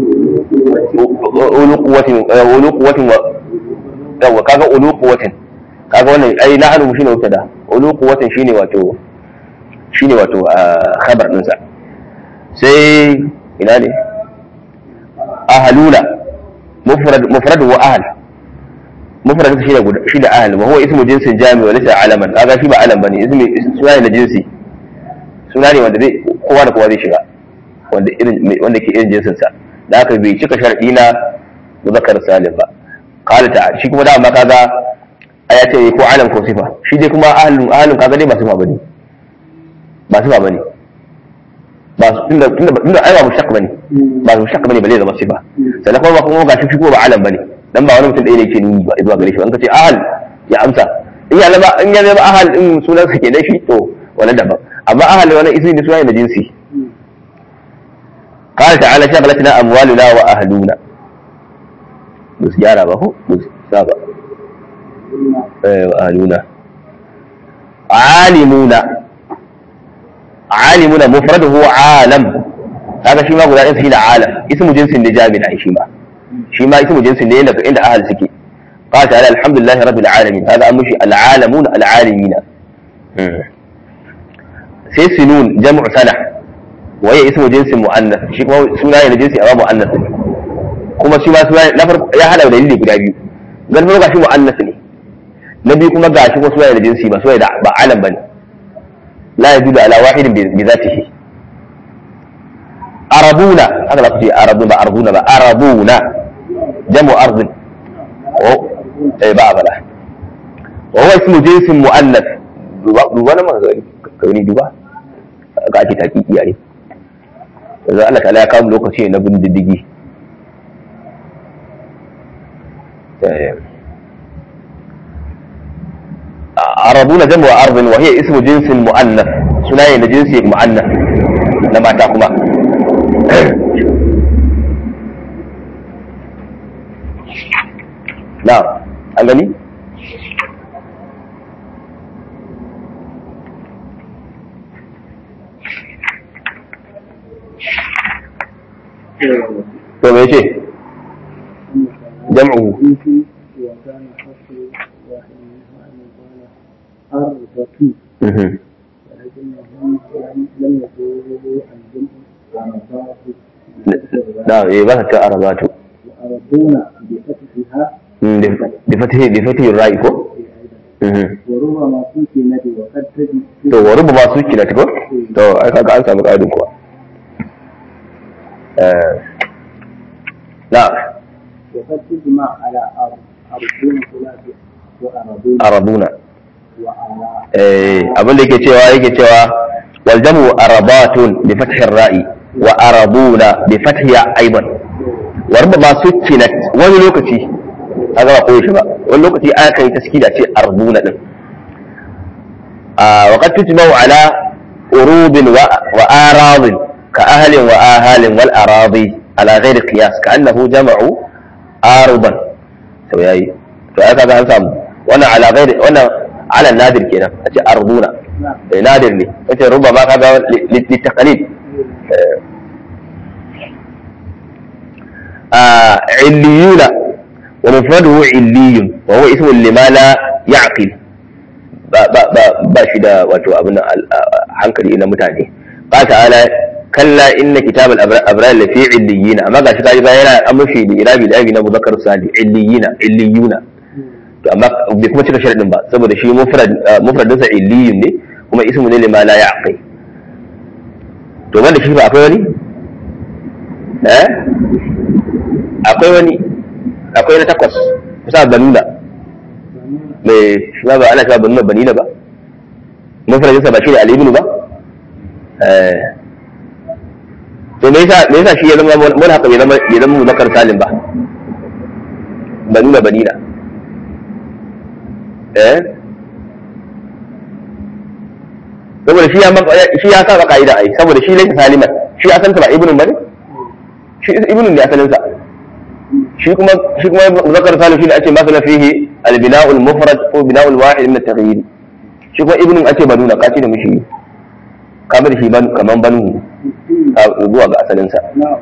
ulu quwwatin ulu quwwatin wa yawa kaga ulu quwwatin kaga wannan ai la'anu shine mubtada ulu quwwatin shine wato shine wato khabar din sa sai ina ne ahluna mufrad mufrad wa ahl mufrad shi da shi da ahl wa huwa ismu jinsin jami wa laysa alaman kaga shi ba alam bane ismi suna ne na jinsi suna ne wanda zai kowa da kowa zai shiga wanda irin wanda ke irin jinsin sa da haka bai cika shar'i na muzakkar salim ba qala ta shi kuma da amma kaga aya ce ko alam ko sifa shi dai kuma ahlun ahlun kaga dai ba sifa bane ba sifa bane ba tunda tunda tunda ai ba mushtaq bane ba mushtaq bane bale zama sifa sannan kuma ba kuma ga shi kuma ba alam bane dan ba wani mutum ɗaya ne ke nuni ba zuwa gare shi an ka ce ahal ya amsa in ya zama in ya zama ahal in sunan sa ke da shi to wani daban amma ahal wani ismi ne sunan da jinsi قال تعالى شغلتنا أموالنا وأهلنا بس جارة بهو بس سابع ايه وأهلنا عالمون عالمون مفرد هو عالم هذا شيء ما قلنا إنس هنا عالم اسم جنس النجام أي شيء ما شيء ما اسم جنس اللي عند عند أهل سكي قال تعالى الحمد لله رب العالمين هذا أمر شيء العالمون العالمين sai sinun jam'u sana waye ismu jinsin mu'annas shi kuma suna ne jinsi amma mu'annas ne kuma shi ma suna na farko ya hada dalili guda biyu gan farko gashi mu'annas ne na biyu kuma gashi kuma suna da jinsi ba suna da ba alam bane la yajudu ala wahidin bi zatihi arabuna haka za ku ce arabuna ba arbuna ba arabuna jamu arzin oh eh ba bala wa huwa ismu jinsin mu'annas duba duba na magana kauni duba ga ake taƙiƙi yare yanzu Allah ta'ala ya kawo lokaci na bin diddigi arabuna jamu wa arzin wa hiya ismu jinsin mu'annas suna ne na jinsi mu'annas na mata kuma na an gani to me ce jam'u وكان حصر واحد منها أن يقال أربة ولكنهم لم يقولوا الجمع عربات نعم إيه بس كأربات وأربون بفتحها بفتح بفتح الرأي كو وربما سكنت وقد تجد to wa rubu ma suki na ko to ai kaga an samu ƙarin kuwa eh na وقد تجمع على أرب أربون ثلاثة وأرضون araduna وآراء eh abin da yake cewa yake cewa wal jamu arabatun bi fathi ra'i wa araduna bi fathi aidan wa rubba sukkinat wani lokaci kaga ba koyi shi ba wani lokaci aka yi taskida ce arduna din a wa qad tutba'u ala urubin wa wa aradin ka ahlin wa ahalin wal aradi ala ghairi qiyas ka annahu jama'u aruban to yayi to aka ga an samu wannan ala ghairi wannan ala nadir kenan a ce arduna نعم eh, nadir ne wace rubba ma kaga litaqalid عليون ومفرده علي وهو اسم لما لا يعقل ba ba ba ba shi da wato abin nan al- a- hankali na mutane ba ta'ala kalla inna kitabal abra- abrar la fi illiyina amma gashi kaji ba yana an mashi da irabi da abi na muzakkar sali illiyina illiyuna to amma bai kuma cika sharadin ba saboda shi mufrad mufradin sa illiyun ne kuma ismu ne lima la ya'qil to wanda shi ba akwai wani eh akwai wani akwai na takwas kusa banuna mai shi ba ana cewa banuna banina ba mufradinsa ba shi ne alibinu ba eh to me yasa me yasa shi ya zama mun haka bai zama bai zama muzakkar salim ba banuna banina eh saboda shi ya maka shi ya saba ka'ida ai saboda shi laysa saliman shi asalin ba ibnun bane shi ibnun ne asalin sa shi kuma shi kuma muzakkar salim shi ne ake masala fihi al-bina'ul mufrad ko bina'ul wahid min at-taghyir shi kuma ibnun ake banuna kace da mushi ka bar shi ban kaman banu ka zuwa ga asalin sa نعم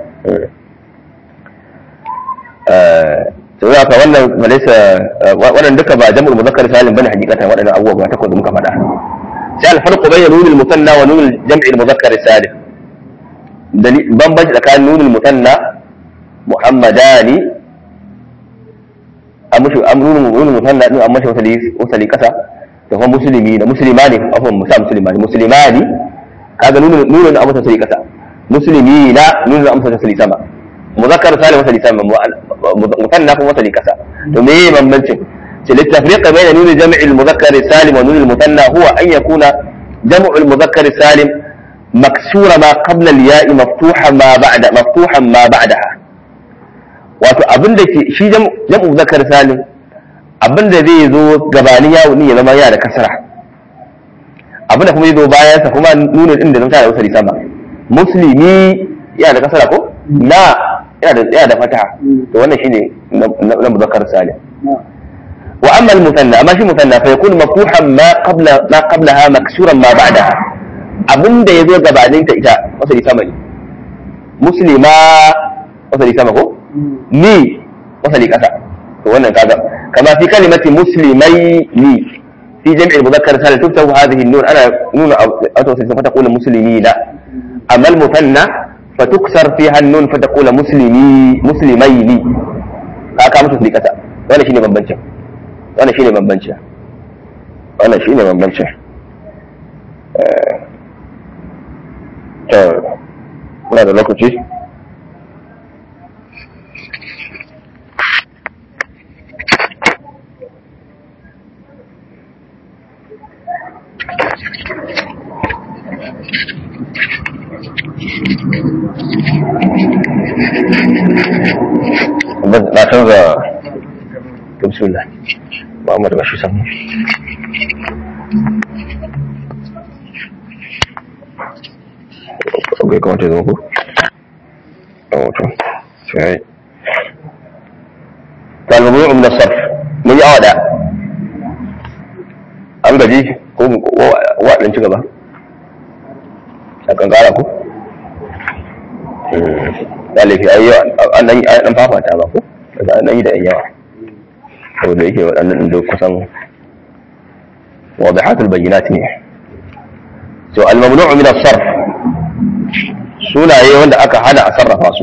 eh to ya ka wannan malaysa wannan duka ba jam'ul muzakkar salim bane hakikatan waɗannan abubuwa ba takwas da muka faɗa sai al-farqu bayna nunul musanna wa nunul jam'il muzakkar salim dalil bambanci tsakanin nunul musanna muhammadani an mushi an nunul nunul musanna din an mashi wasali wasali kasa da kuma musulmi da muslimani afwan musa muslimani muslimani kaga nunul nunul an masa wasali kasa muslimina nunul an masa wasali sama muzakkar salim wasali sama musanna kuma wasali kasa to me bambancin للتفريق بين نون جمع المذكر السالم ونون المثنى هو أن يكون جمع المذكر السالم مكسور ما قبل الياء مفتوحا ما بعد مفتوحا ما بعدها wato abin da ke shi jam'u zakar salim abin da zai zo gabanin yawo ne ya zama yana da kasara abin da kuma zai zo bayan sa kuma nuna din da zama da wasari sama muslimi yana da kasara ko na yana da yana da fataha to wannan shine na muzakkar salim نعم واما المثنى اما شي مثنى فيكون مفتوحا ما قبل ما قبلها مكسورا ما بعدها abin da ya zo gabanin ta ita wasali sama ne muslima wasali sama ko ni wasali kasa to wannan kaga kama fi kalimati muslimai ni fi jam'i al-mudhakkar salim tuftahu hadhihi an-nun ana nun aw sai fa taqulu muslimina amma al-muthanna fatuksar fiha an-nun fa taqulu muslimi muslimaini ka ka mutu wasali kasa wannan shine bambancin wannan shine bambancin wannan shine bambancin Eh, to muna da lokaci na canza to bismillah Muhammad ba shi samu bai kamata ya zama ko? a wato sai talibin umar sarf mun yi awa da an gaji ko waɗin ci gaba a kankara ko? ɗalifi a yi an ɗan fafata ba ko? daga an ɗan yi da yan yawa saboda yake waɗannan da kusan wadahatul bayyinat ne to al-mamnu'u min as-sarf sunaye wanda aka hana a sarrafa su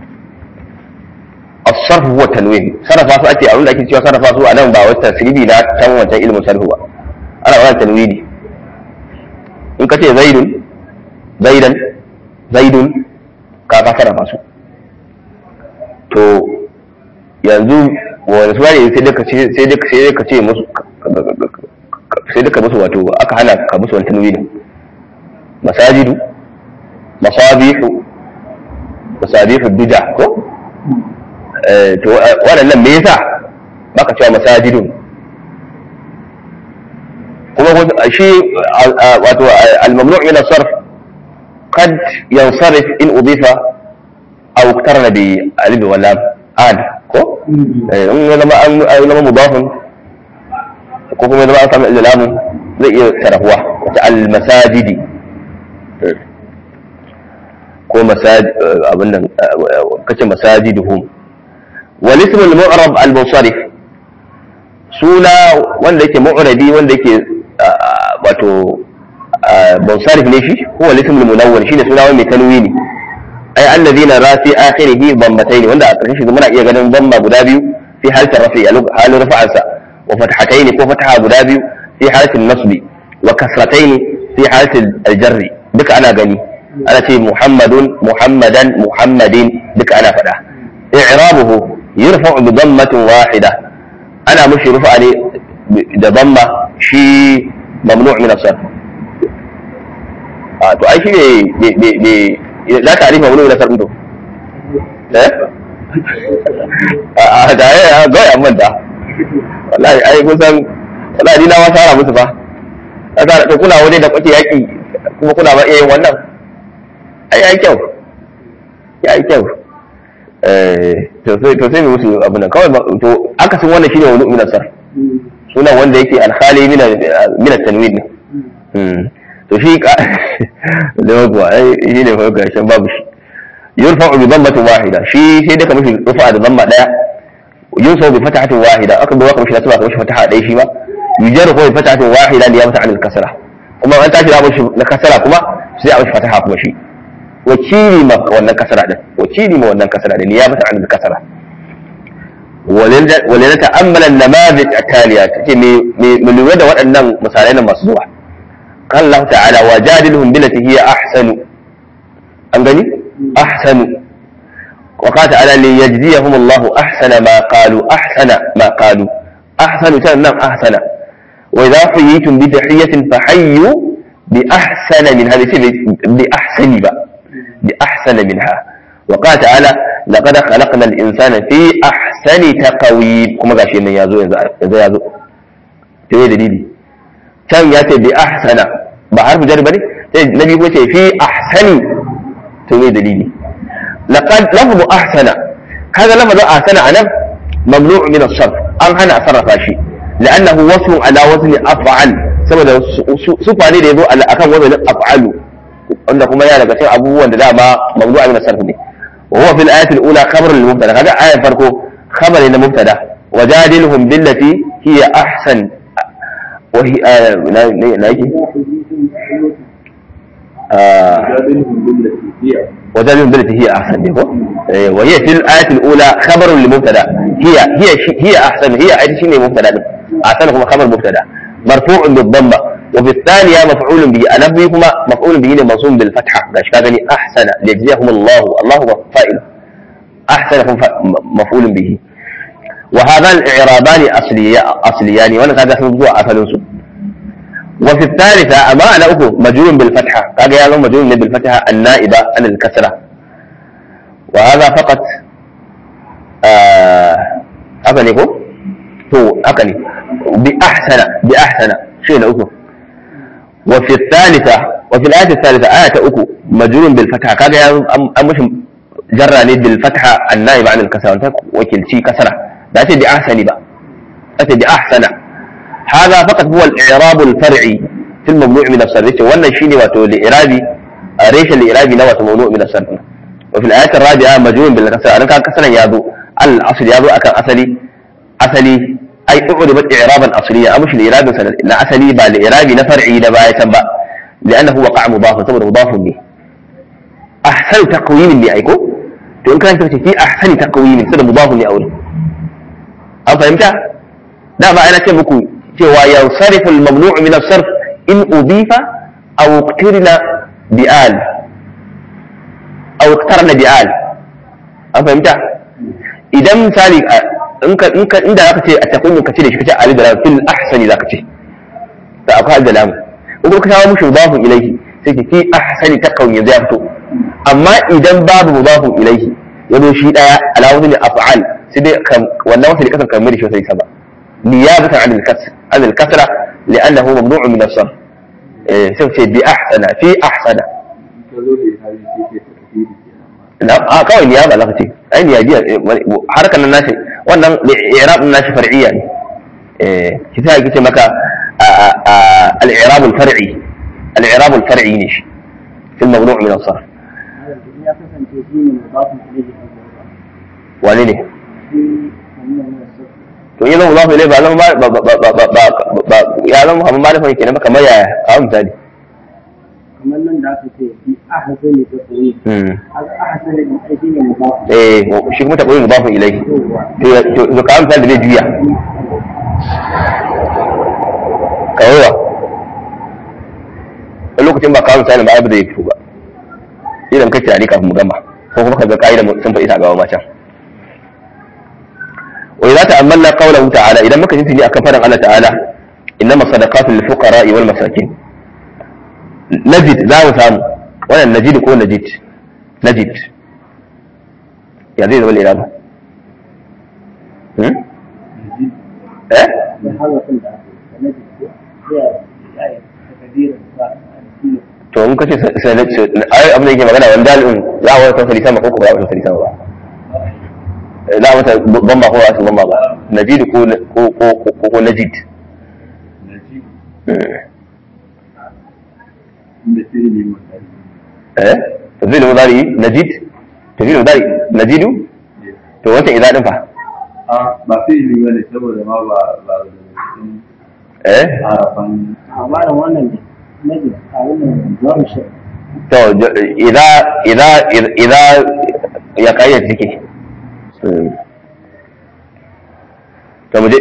as-sarf huwa tanwin sarrafa su ake abin da ake cewa sarrafa su a nan ba wata tasribi na can wancan ilmin sarfu ba ana wannan tanwini in ka ce zaidun zaidan zaidun ka ka sarrafa su to yanzu wani suna ne sai dai ka ce sai dai ka ce musu sai duka musu wato aka hana ka musu wani tanwini masajidu masabihu masabihu bid'a ko eh to waɗannan me yasa baka cewa masajidun kuma shi wato al-mamnu' min as-sarf qad yansarif in udifa aw iktarna bi alif wa lam ad ko in ya zama an zama mudafin ko kuma ya zama an samu ilalamu zai iya sarrafuwa wata al-masajidi ko masajid abin nan kace masajiduhum wal ism al-mu'rab al-munsarif suna wanda yake mu'rabi wanda yake wato munsarif ne shi huwa al-ism al-munawwar shine suna mai tanwini ay alladhina ra fi akhirih dammatayn wanda a karshen shi muna iya ganin damma guda biyu fi halatin rafi a halin rafa'ansa wa fathatayn ko fataha guda biyu fi halatin nasbi wa kasratayn fi halatin al-jarri duka ana gani ana ce muhammadun muhammadan muhammadin duka ana faɗa i'rabuhu yurfa'u bi dammatin wahida ana mushi rufa ne da damma shi mamnu' min as-sarf a to ai shi ne ne la ta'rif mamnu' min as-sarf to eh a da ya ga ya manta wallahi ai kusan wallahi ni na ma fara musu fa kaga da kuna waje da kuke yaki kuma kuna ba iya yin wannan ai ai kyau ya yi kyau to sai to sai mu musu abin nan kawai to akasin wannan shine wani min asar sunan wanda yake alkhali min min tanwid ne to shi ka da kuwa ai shine fa ga shan babu shi yurfa'u bi dhammatin wahida shi sai da kamar rufa da dhamma daya yunsabu bi fatahatin wahida aka ga kamar shi nasaba kamar shi fataha daya shi ba yujaru bi fatahatin wahida li yamsa an al-kasra kuma an tashi da na kasara kuma sai a mishi fataha kuma shi wakili ma wannan kasara din wakili ma wannan kasara din ya bata an kasara walin ta'ammala namadij ataliya take me me lura da waɗannan misalai na masu zuwa kan Allah ta'ala wa jadilhum billati hiya ahsanu an gani ahsanu wa qala ta'ala li yajziyahum Allah ahsana ma qalu ahsana ma qalu ahsanu nan ahsana wa idha huyitum bi tahiyatin fahayyu bi ahsana min hadhihi bi ahsani ba بأحسن منها وقال تعالى لقد خلقنا الإنسان في أحسن تقويم كما قال شيء يازو يازو يازو تقول دليلي كان ياتي بأحسن بعرف جرب بني نبي يقول في أحسن تقول دليلي لقد لفظ أحسن هذا لفظ أحسن أنا ممنوع من الصرف أم أنا أصرف شيء لأنه وصف على وزن أفعل saboda sufa ne da ya zo akan wazanin af'alu wanda kuma yana daga cikin abubuwan da dama mawdu'a min sarf ne wa huwa fil ayati al-ula khabar lil mubtada kaga ayar farko khabar ne na mubtada wajadilhum billati hiya ahsan wa hi na na yake وجادلهم بالتي هي احسن دي وهي في الايه الاولى خبر للمبتدا هي هي هي احسن هي اي شيء مبتدا احسن هو خبر مبتدا مرفوع بالضمه وفي الثانية مفعول به أنا بهما مفعول به منصوب بالفتحة قاش كذا أحسن ليجزيهم الله الله هو فائل أحسن هم مفعول به وهذا الإعرابان أصليان أصليان وأنا هذا موضوع أصل وفي الثالثة أما أنا أكو مجرور بالفتحة قال يا لهم مجرور بالفتحة النائبة عن الكسرة وهذا فقط آه أكني هو هو أكني بأحسن بأحسن شيء أكو وفي الثالثة وفي الآية الثالثة آية أكو مجرور بالفتحة كذا أم مش جرى بالفتحة النائب عن الكسرة أنت وكل شيء كسرة لا تدي أحسن بقى أتي بأحسن هذا فقط هو الإعراب الفرعي في الممنوع من الصرف ولا شيء وتو لإعرابي ريش الإعرابي نوى ممنوع من الصرف وفي الآية الرابعة مجرور بالكسرة أنا كان كسرا يابو الأصل يابو أكان أصلي أصلي ai u'ribat i'raban asliya amush al-i'rab na asali ba al-i'rabi na far'i da baya can ba li'annahu waqa' mudaf saboda mudaf ne ahsan taqwim ne aiko to in kana ce fi ahsani taqwim saboda mudaf ne aure an fahimta da ba ana ce muku cewa yansarifu al-mamnu' min as-sarf in udifa aw iqtirna bi'al aw iqtarna bi'al an fahimta idan misali in ka in ka inda zaka ce a takumin ka ce da shi kace ali da fil ahsani zaka ce da akwai da lamu in kuma ka kawo mushi mudafun ilaihi sai ki fi ahsani taqawun yanzu ya fito amma idan babu mudafun ilaihi ya zo shi daya ala wazni af'al sai dai wannan wasu kasan kamar da shi sai sama niyabatan an al-kasr an al-kasra li'annahu mamnu'un min as-sarf eh sai ce bi ahsana fi ahsana ka zo da hali sai ke tafsiri kenan na a kawai niyaba zaka ce ai niyabiya harkan nan nashi wannan i'rab din nashi far'iyya ne eh ki sai ki ce maka al-i'rab al-far'i al-i'rab al-far'i ne shi في الممنوع من الصرف ya kasance shi ne mudafin ilaihi kan gaba wane ne shi mamnu min as-sarf to yi zama zafi ilai ba zama ba ba ba ba ba ba ya zama kamar ba da fahimke ne ba kamar yaya kawo misali kamar nan da aka ce fi ahsani taqwim haka ahsani din ai shi ne mudafin eh shi kuma taɓa yin mudafin ilai to to kawo misali da zai juya kawowa a lokacin ba kawo misali ba abu da ya fito ba idan kai tunani kafin mu gama ko kuma ka ga ka'ida sun faɗi ta gawa macen وإذا تأملنا قوله تعالى إذا ما كنت تجي أكفر الله تعالى إنما الصدقات للفقراء والمساكين نجد لا وسام ولا نجد كون نجد نجد يا زيد ولا إرادة هم؟ إيه؟ da harafin da aka yi na jiki ya ya takadirin sa a to in kace sai ai abin da yake magana wanda dalilin za a wata fasali sama ko ko ba wata fasali sama ba za a mata bamba ko ba su bamba ba najid ko ko ko ko najid najib Hmm. inda sai ne mutane eh tafsir mudari najid tafsir mudari najidu to wata idza din fa a ba sai ne bane saboda ma ba ba da cikin eh harafan amma da wannan ne na jiki a wannan zuwa shi to j- idza idza idza ya kayyade take Hmm. to mu je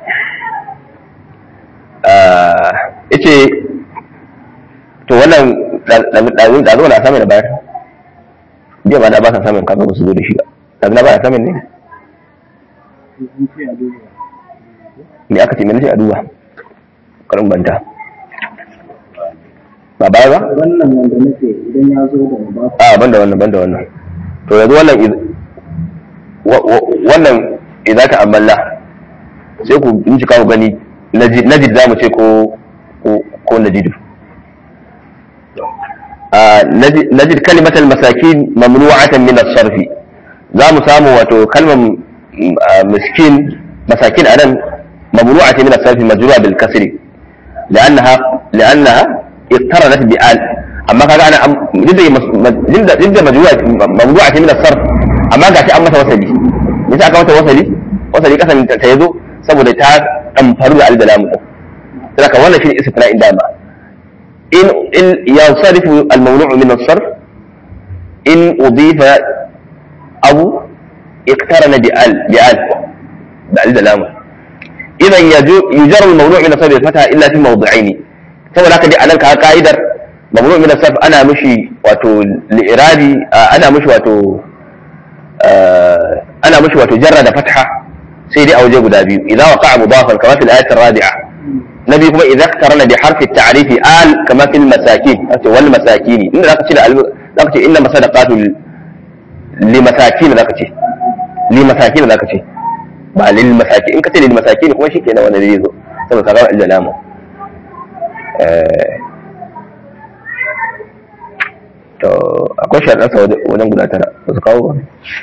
ah yace to wannan da da zo na samun da bayar jiya ba da ba sa samun kaga ba su zo da shi ba da na ba da samun ne sun ce a duba me aka ce me nace a duba karin banta ba baya ba wannan wanda nake idan ya zo da mudafin a banda wannan banda wannan to yanzu wannan iz- wa- wa- wannan idan ta amalla sai ku bincika ku gani najid najid za mu ce ko ko ko najidu a najid najid kalimatal masakin mamnu'atan min as-sarf za mu samu wato kalmar mm, ah, miskin masakin anan mamnu'atan min as-sarf majru'a bil kasri لأنها لأنها اقترنت بآل أما كان أنا أم- جدا مس- م- جدا جدا مجموعة ممنوعة من الصرف أما قاعد أما وصلي مثل أكا متى وصلي وصلي كسن تيزو سبو تا أمفرو على الدلام لك وانا في استثناء داما إن إن ينصرف الممنوع من الصرف إن أضيف أو اقترن بآل بآل بآل دلامه إذا يجر الممنوع من الصرف بالفتحة إلا في موضعين saboda haka dai anan ka ka'idar mamnu min as ana mishi wato li'iradi ana mishi wato ana mishi wato jarra da fatha sai dai a waje guda biyu idan waqa'a mudafan kama fil ayat ar-rabi'a nabi kuma idan qarana bi harfi at-ta'rif al kama fil masakin wato wal masakini inda zaka ce da zaka ce inna masadaqatu li masakin zaka ce li masakin zaka ce ba lil masakin in ka ce lil masakin kuma shikenan wannan zai zo saboda ka ga al-jalama to akwai sharaɗarsa wajen guda tara ba su kawo ba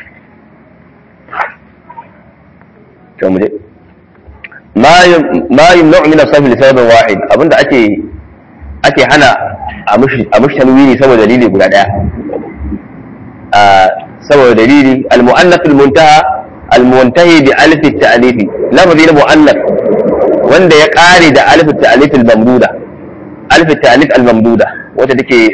to mu je ma yumna'u min as-safi li sababin wahid abinda ake ake hana a mushi a mushi tanwini saboda dalili guda daya a saboda dalili al-mu'annath al-muntaha al-muntahi bi alif at-ta'lif lafzi na mu'annath wanda ya kare da alif at-ta'lif al-mamduda alif at-ta'lif al-mamduda wata take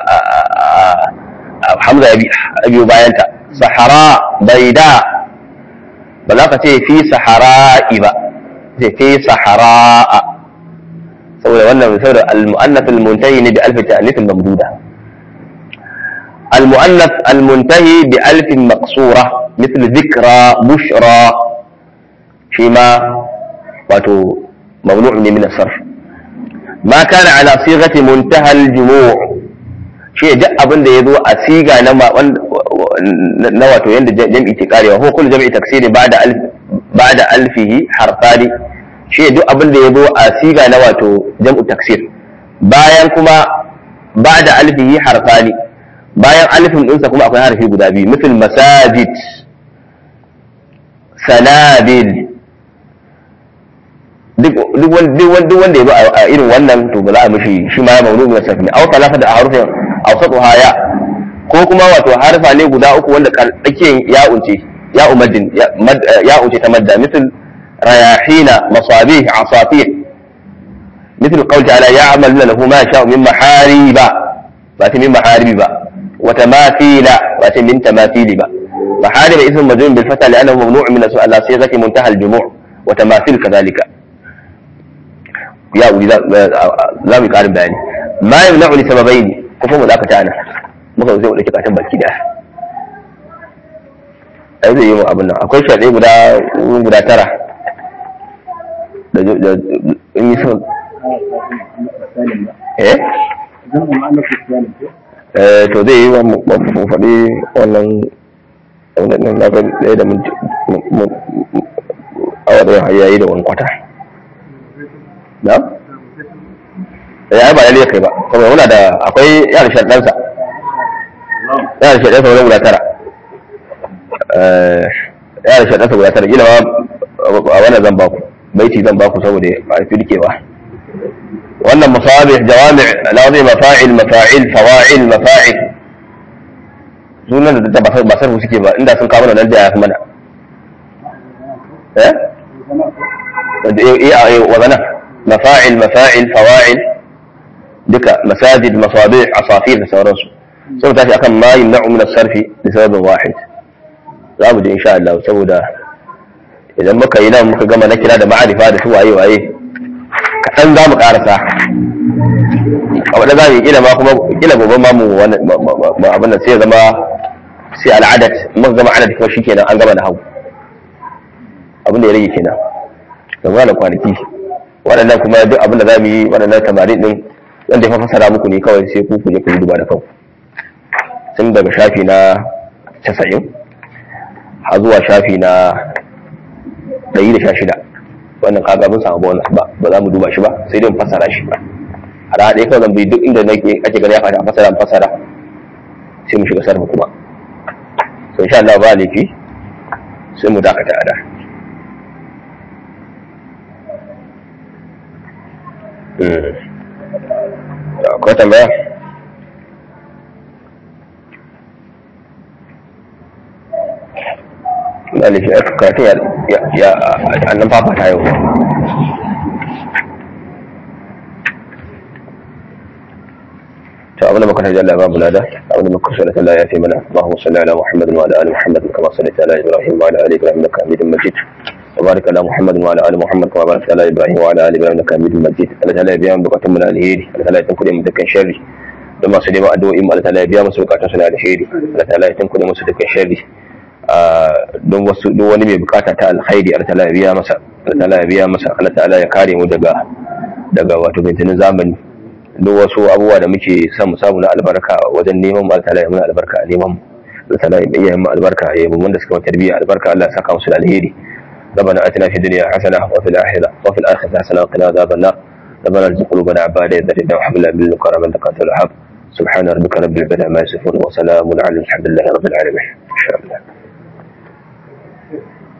hamza ya biyo bayanta sahara baida ba za ka ce fi sahara'i ba ce fi sahara'a saboda wannan saboda al-mu'annath al-muntahi ne bi alf ta'nith mamduda al-mu'annath al-muntahi bi alf maqsura مثل ذكرى بشرى فيما wato ممنوع من الصرف ma kana ala sighati muntahal jumu' shi duk abin da yazo a siga na na wato yanda jam'i ke karewa ko kullu jam'i taksiri ba'da alf ba'da alfihi harfani shi duk abin da yazo a siga na wato jam'u taksir bayan kuma ba'da alfihi harfani bayan alifin ɗinsa kuma akwai harfi guda biyu misal masajid sanabil duk wanda ya bi a irin wannan to ba za a mishi shi ma ya maunu min safi aw talata da harfin awsatu haya ko kuma wato harfa ne guda uku wanda tsakiyar ya unce ya umaddin ya unce ta madda misal rayahina masabih asafir مثل قول تعالى يعمل له ما شاء من محاريب بات من محاريب وتماثيل بات من تماثيل با محارب اسم مجرور بالفتح لانه ممنوع من السؤال على صيغه منتهى الجموع وتماثيل كذلك يا ولي لا mu karin bayani ma yamna'u li sababain kuma mu zaka tana muka zai wadake katan baki da ai zai yi mu abin nan akwai shaɗe guda guda tara da in yi son eh eh to zai yi wa mu faɗi wannan wannan na ga ɗaya da minti awa ɗaya yayi da wani kwata na? ya yi ba lalle kai ba kuma muna da akwai yana shaɗansa yana shaɗansa wani guda tara yana shaɗansa guda tara gina ma a wannan zan baku baiti zan baku saboda a fi rikewa wannan musabih jawami lazi mafa'il mafa'il fawa'il mafa'il sunan da ba sarfu suke ba inda sun kawo nan da ya fi mana eh wazana مفاعل مفاعل فواعل duka masajid masabih asafir da sauransu sai mu tashi akan ma yumna'u min as-sarfi li sababin wahid za mu ji insha Allah saboda idan muka yi nan muka gama na kira da ma'arifa da su waye waye kaɗan za mu ƙarasa a wadda za mu yi kila ma kuma kila gobe ma mu abin da sai zama sai al'adat muka gama adad kuma shikenan an gama da hau abin da ya rage kenan zama da kwanaki waɗannan kuma duk abin da za mu yi waɗannan tamarin ɗin wanda ya fasara muku ne kawai sai ku kuje ku yi duba da kanku tun daga shafi na casa'in har zuwa shafi na ɗari da sha shida wannan kaga mun samu bonus ba ba za mu duba shi ba sai dai mu fasara shi ba a rana ɗaya kawai zan bi duk inda nake ake gani ya fata a fasara mu fasara sai mu shiga sarfa kuma so insha Allah ba laifi sai mu dakata a da akwai tambaya ɗalibi a karatun ya annan fafata yau to abin da muka tarji Allah babu lada abin da muka so da Allah ya fi mana Allahumma salli ala Muhammad wa ala ali Muhammad kama sallaita ala Ibrahim wa ala ali Ibrahim innaka Hamidum Majid وبارك على محمد وعلى ال محمد كما باركت على ابراهيم وعلى ال ابراهيم انك حميد مجيد الله تعالى يبيان بكاتم من الهيري الله تعالى يتنكد من دكان شري da masu neman addu'o'in Allah ta'ala ya biya musu bukatun su na alheri Allah ta'ala ya tunkuda musu dukkan sharri don wasu duk wani mai bukata ta alkhairi Allah ta'ala ya biya masa Allah ta'ala ya biya masa Allah ta'ala ya kare mu daga daga wato bintinin zamani duk wasu abubuwa da muke son mu samu na albarka wajen neman mu Allah ta'ala ya muna albarka a neman mu Allah ta'ala ya iya mu albarka ya mu wanda suka wata tarbiyya albarka Allah ya saka musu da alheri ربنا اتنا في الدنيا حسنه وفي الاخره وفي الاخره حسنه وقنا عذاب النار ربنا ارزق قلوبنا بعد اذ هديتنا وهب لنا من لدنك رحمه انك انت الوهاب سبحان ربك رب العزه عما يصفون وسلام على الحمد لله رب العالمين ان شاء الله